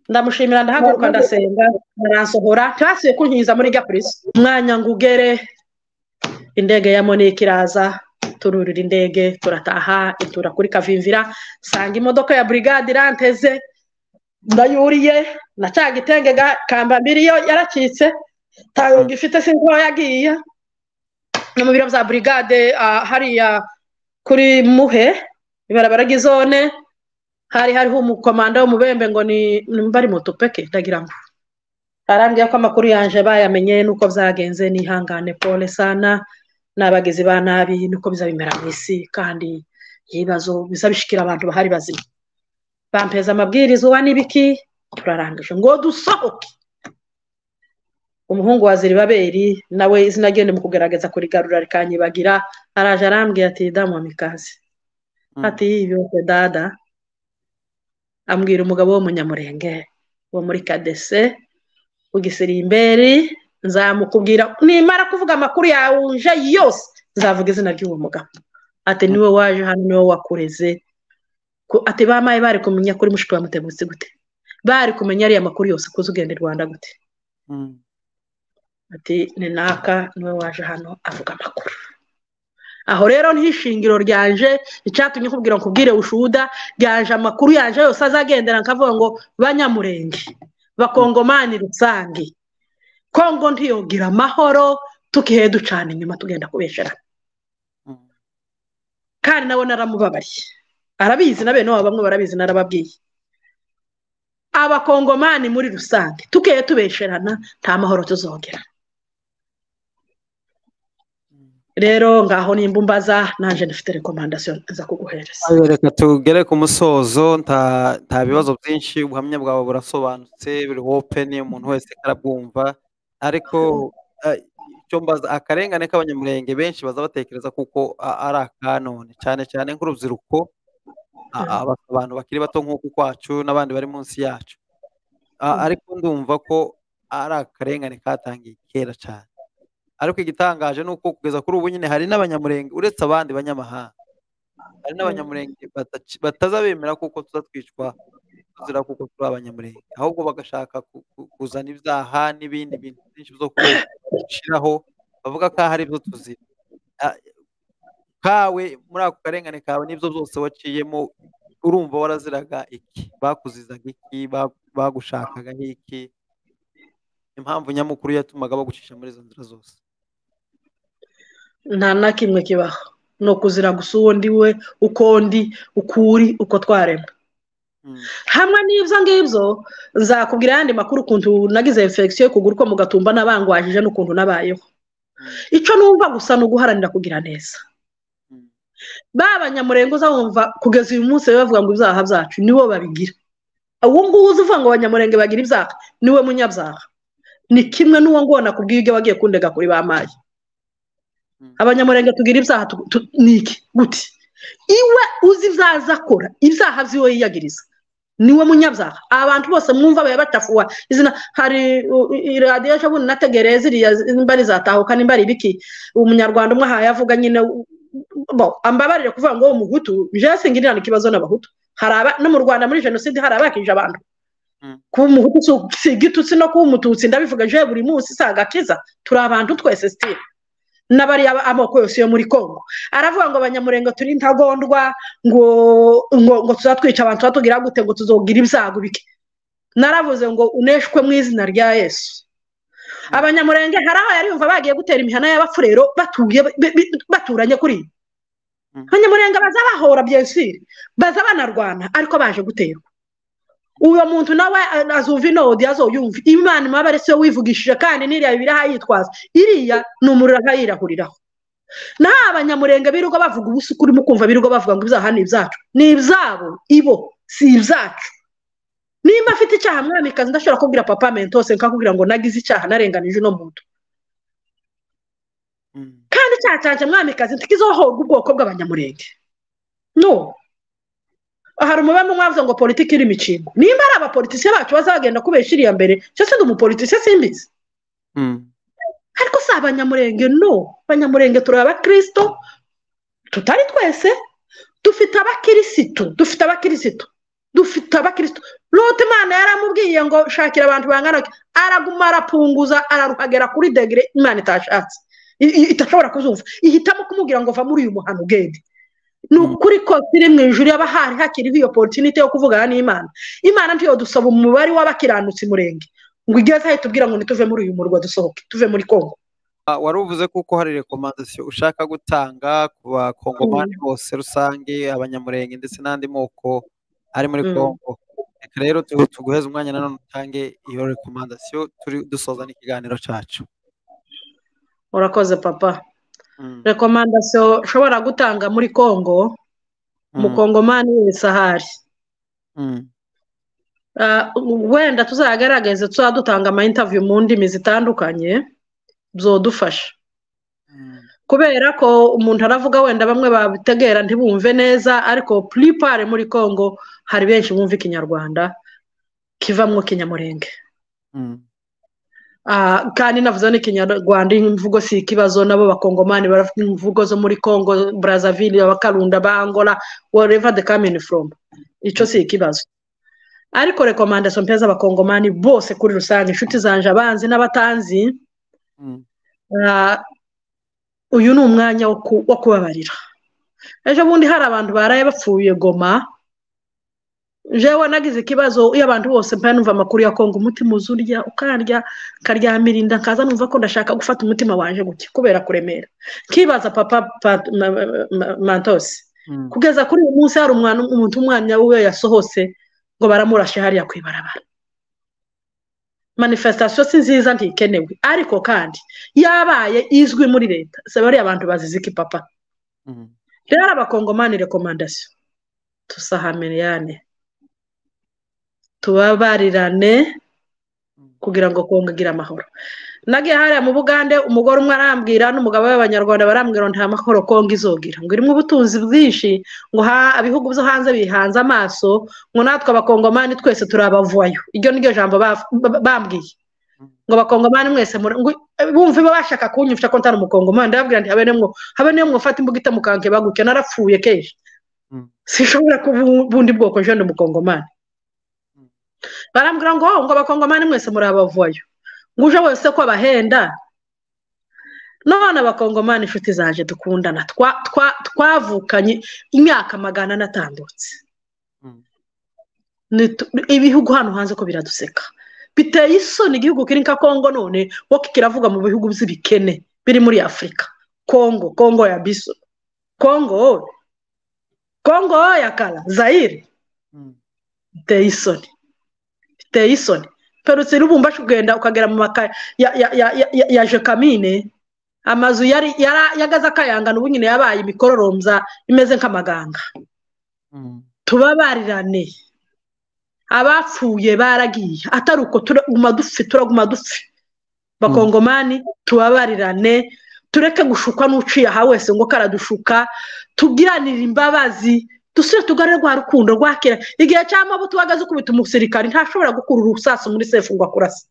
ndamushimira ndahaguruka ndasenga ndaransohora ntibasibe kunkiza muri gapurisi umwanya ngo ugere indege ya monique iraza tururira indege turataha itura kuri kavimvira sanga imodoka ya burigade iranteze ndayuriye na cya gitenge kambambiri yo yaracitse ntago gifite sinzi aho yagiye no mu biro bya burigade hariya kuri muhe ibarabara ry'izone hari hariho umukomanda w'umubembe ngo ni bari moto peke ndagira ngo arambwira ko amakuru yanjye bayamenye nuko byagenze nihangane pole sana n'abagizi ba nabi nuko bizabimera mu isi kandi ibibazo bizabishikira abantu bahari bazima bampeza amabwiriza uwa n'ibiki turarangije ngo dusohoke umuhungu wa ziribaberi nawe izina rye ni mu kugaragaza kurigarura rikanyibagira araje arambwira ati damu wa mikaze ati yibyote dada ambwira umugabo w'umunyamurenge wo muri kadese ugisirimberi nzamukubwira nimara kuvuga amakuru yawe uje yose nzavuga izina ry'uwo mugabo ati niwe waje hano niwe wakureze ati bamaye bari kumenya kuri mushiki wa mutegutse gute bari kumenya ariya makuru yose kuza ugenda i rwanda gute ati ni naka niwe waje hano avuga amakuru aho rero niho ishingiro ryanje icyatumye nkubwira ngo nkubwire ushuda ryanje amakuru yanje yose azagendera nkavuga ngo banyamurenge bakongomani rusange kongo ntiyogira amahoro tukihe ducana inyuma tugenda kubesherana kandi nawe naramubabariye arabizi na bene bamwe barabizi narababwiye abakongomani muri rusange tukihe tubesherana nta mahoro tuzogera rero ngaho nimba umbaza nanjye dufite rekomandasiyo nza kuguhereza reka tugere ku musozo nta bibazo byinshi ubuhamya bwawe burasobanutse buri wopeni umuntu wese arabwumva ariko icyo mbaza akarengane k'abanyamurenge benshi baza batekereza kuko ari akanone cyane cyane nk'urubyiruko abantu bakiri bato nk'uku kwacu n'abandi bari munsi yacu ariko ndumva ko ari akarengane katangiye kera cyane ariko igitangaje ni uko kugeza kuri ubu nyine hari n'abanyamurenge uretse abandi banyamahanga hari n'abanyamurenge bataza bemera kuko tuza twicwa tuzira kuko turi abanyamurenge ahubwo bagashaka kuzana ibyaha n'ibindi bintu byinshi byo gushyiraho bavuga ko hari ibyo tuzira kawe muri ako karengane kawe n'ibyo byose waciyemo urumva waraziraga iki bakuzizaga iki bagushakaga iki impamvu nyamukuru yatumaga bagucisha muri izo nzira zose nta na kimwe kibaho ni ukuzira gusa uwo ndi we uko ndi uko uri uko twaremwe hamwe n'ibyo ngibyo nzakubwira ayandi makuru ukuntu nagize infection yo kugura uko mugatumba n'abangwajije n'ukuntu nabayeho icyo numva gusa ni uguharanira kugira neza ba banyamurengo uza wumva kugeza uyu munsi bavuga ngo ibyaha byacu nibo babigira uwo nguwo uzi uvuga ngo abanyamurenge bagira ibyaha niwe munyabyaha ni kimwe n'uwo ngo nakubwiye ibyo wagiye kundega kuri ba mayi abanyamurenge tugira ibyaha ni iki guti iwe uzi ibyaha akora ibyaha by'iwe yiyagiriza niwe munyabyaha abantu bose mwumva baba batafuwa izina hari iradiyo ejo nategereye ziriya mbari zatahuka nimba ari ibiki umunyarwanda umwe aha yavuga nyine ambabarire kuvuga ngo umuhutu jesi ngirira ikibazo n'abahutu no mu rwanda muri jenoside hari abakije abantu kuba umuhutu si igitutsi no kuba umututsi ndabivuga je buri munsi si agakiza turi abantu twese sitire n'abariya amoko yose yo muri congo aravuga ngo abanyamurenge turi intagondwa ngo ngo tuzatwica abantu tuba gute ngo tuzogira ibyago bike naravuze ngo uneshwe mu izina rya yesu abanyamurenge hari aho yari yumva bagiye gutera imihana y'abafurero baturanye kuri abanyamurenge baza bahora byesire baza banarwana ariko baje guterwa uwo muntu nawe azumva inodi azoyumva imana imabare siyo wivugishije kandi n'iriya bibiri yitwaza iriya ni umuriro akayirahuriraho naho abanyamurenge birirwa bavuga ubusuku urimo kumva birirwa bavuga ngo ibyaha ni ibyacu ni ibyabo ibo si ibyacu nimba afite icyaha mwamikazi ndashobora kubwira papa mentose nkakubwira ngo nagize icyaha narenganije uno muntu kandi icyaha cyanjye mwamikazi ntikizohorwe ubwoko bw'abanyamurenge no hari umubare mwavuze ngo politiki iri imikingo nimba ari abapolitisiye bacu bazagenda kubesha iriya mbere cyose ndi umupolitisiye simbizi ariko si abanyamurenge no abanyamurenge turi abakirisito tutari twese dufite abakirisitu dufite abakirisitu dufite abakirisitu lote imana yaramubwiye ngo shakira abantu bangana araguma arapunguza araruhagera kuri degere imana itashatse itashobora kuzumva ihitamo kumubwira ngo va muri uyu muhanda ugende ni ukuri ko iri mu ijuru yaba hari hakiriho iyo porotinite yo kuvugana n'imana imana ntiyo dusaba umubare w'abakiranutsi murenge ngo igeze aho itubwira ngo ntituve muri uyu murwa dusohoke tuve muri kongo wari uvuze kuko hari rekomandasiyo ushaka gutanga ku bakongomani bose rusange abanyamurenge ndetse n'andi moko ari muri kongo reka rero tuguheze umwanya nanone utange iyo rekomandasiyo dusoza n'ikiganiro cyacu urakoze papa rekomandasiyo ushobora gutanga muri congo umukongomani wese ahari wenda tuzagaragaze tuzaba dutanga amayinitaviyu mu ndimi zitandukanye byodufasha kubera ko umuntu aravuga wenda bamwe babitegera ntibumve neza ariko puripare muri congo hari benshi bumva ikinyarwanda kivamwo kinyamurenge kandi navuze n'ikinyarwanda imvugo si ikibazo nabo bakongomani baravuga imvugo zo muri congo brazzaville abakarunda bangora whatever the coming from icyo si ikibazo ariko rekomandasiyo mpe z'abakongomani bose kuri rusange inshuti zanje abanzi n'abatanzi uyu ni umwanya wo kubabarira ejo bundi hari abantu baraye bapfuye goma jewe nagize ikibazo iyo abantu bose mpa numva amakuru ya kongo umutima uzurya ukarya ukaryamira inda nkaza numva ko ndashaka gufata umutima waje gutya kubera kuremera nkibaza papa mantosi kugeza kuri uyu munsi hari umuntu umwanya we yasohotse ngo baramurashe hariya ku ibarabara manifestasiyo si nziza ntikenewe ariko kandi yabaye izwi muri leta si bariya abantu bazize iki papa rero abakongomani rekomandasiyo tusahamiriyane tubabarirane kugira ngo kongagire amahoro nagiye hariya mu bugande umugore umwe arambwira n'umugabo w'abanyarwanda barambwira ngo nta mahoro kongo izogira ngo irimo ubutunzi bwinshi ngo ibihugu byo hanze bihanze amaso ngo natwe abakongomani twese turabavuwayo iryo niryo jambo bambwiye ngo abakongomani mwese bumve bashaka kunyifasha ko ntari umukongomani ndababwira nti habe n'umwe habe n'umwe ufata imbuga itamukanke baguke narapfuye kenshi sinshobora kuba ubundi bwoko jeune umukongomani barambwira ngo ngo abakongomani mwese muri abavoyo ngo uje wese ko abahenda none abakongomani inshuti zaje dukundana twavukanye imyaka magana natambutse ibihugu hano hanze ko biraduseka biteye isoni igihugu kiri nka kongo none wo kiravuga mu bihugu by'ibikene biri muri afurika kongo kongo ya biso kongo kongo ya kara zayire biteye isoni biteye isoni perutse n'ubumbashi kugenda ukagera mu maka ya jekamine amazu yari yagaze akayangana ubu nyine yabaye imikororombya imeze nk'amaganga tubabarirane abapfuye baragiye atari uko turaguma dupfe turaguma dupfe bakongomani tubabarirane tureke gushukwa n'uciye aha wese ngo karadushuka tugiranire imbabazi dusubire tugarure rwa rukundo rwakira igihe cy'amabuto uhagaze ukubita umusirikari ntashobora gukura urusasu muri sefu ngo akurase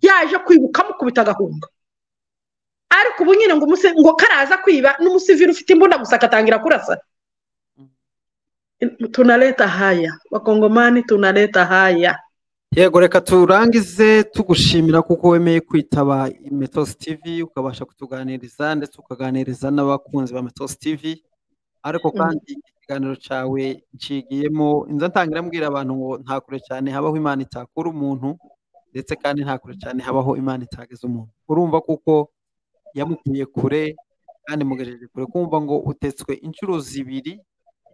yaje kwibuka amukubita agahunga ariko ubu nyine ngo ngo karaza kwiba n'umusivire ufite imbunda gusa akatangira kurasa tunaleta haya bakongomani tunaleta haya yego reka turangize tugushimira kuko wemeye kwitaba metosi tivi ukabasha kutuganiriza ndetse ukaganiriza n'abakunzi ba metosi tivi ariko kandi ikiganiro cyawe nshigiyemo inzu ntangira mbwira abantu ngo nta kure cyane habaho imana itakura umuntu ndetse kandi nta kure cyane habaho imana itageza umuntu urumva kuko yamukuye kure kandi mugejeje kure kumva ngo utetswe inshuro zibiri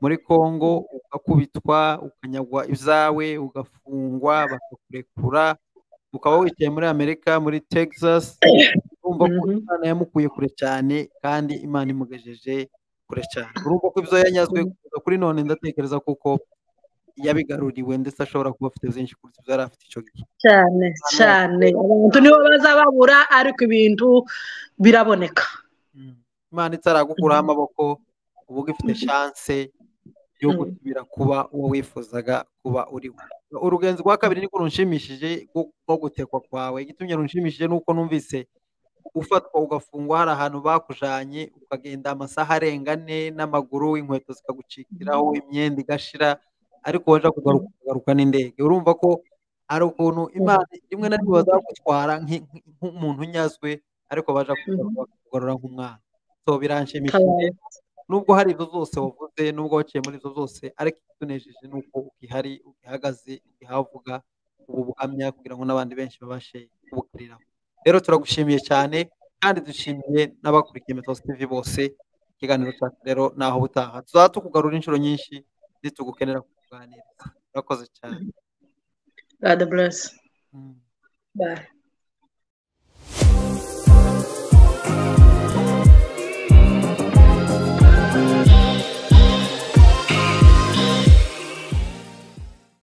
muri congo ugakubitwa ukanyagwa izawe ugafungwa bakakurekura ukaba wicaye muri amerika muri texas urumva ko imana yamukuye kure cyane kandi imana imugejeje kure cyane urumva ko ibyo yanyazwe kuza kuri none ndatekereza kuko yabigaruriwe ndetse ashobora kuba afite byinshi kuruta ibyo yari afite icyo gihe cyane cyane abantu nibo bazababura ariko ibintu biraboneka imana itaragukuraho amaboko uba ugifite shanse yo gusubira kuba uwo wifuzaga kuba uriwe urugenzi rwa kabiri niko runshimishije rwo gutekwa kwawe igitumye runshimishije nuko numvise ufatwa ugafungwa hari ahantu bakujanye ukagenda amasaha arenga ane n'amaguru inkweto zikagucikiraho imyenda igashira ariko waje kugaruka n'indege urumva ko ari ukuntu imana rimwe na rimwe bazagutwara nk'umuntu unyazwe ariko baje kugarura nk'umwana so biranshimishije nubwo hari ibyo zose wavuze nubwo waciye muri ibyo zose ariko itunejeje ni uko ukihari ukihagaze ukihavuga ubu buhamya kugira ngo n'abandi benshi babashe kubukuriraho rero turagushimiye cyane kandi dushimiye n'abakurikiye metosi tv bose ikiganiro cyacu rero naho butaha tuzaba tukugarura inshuro nyinshi nitugukenera kuganiriza urakoze cyane god bless bye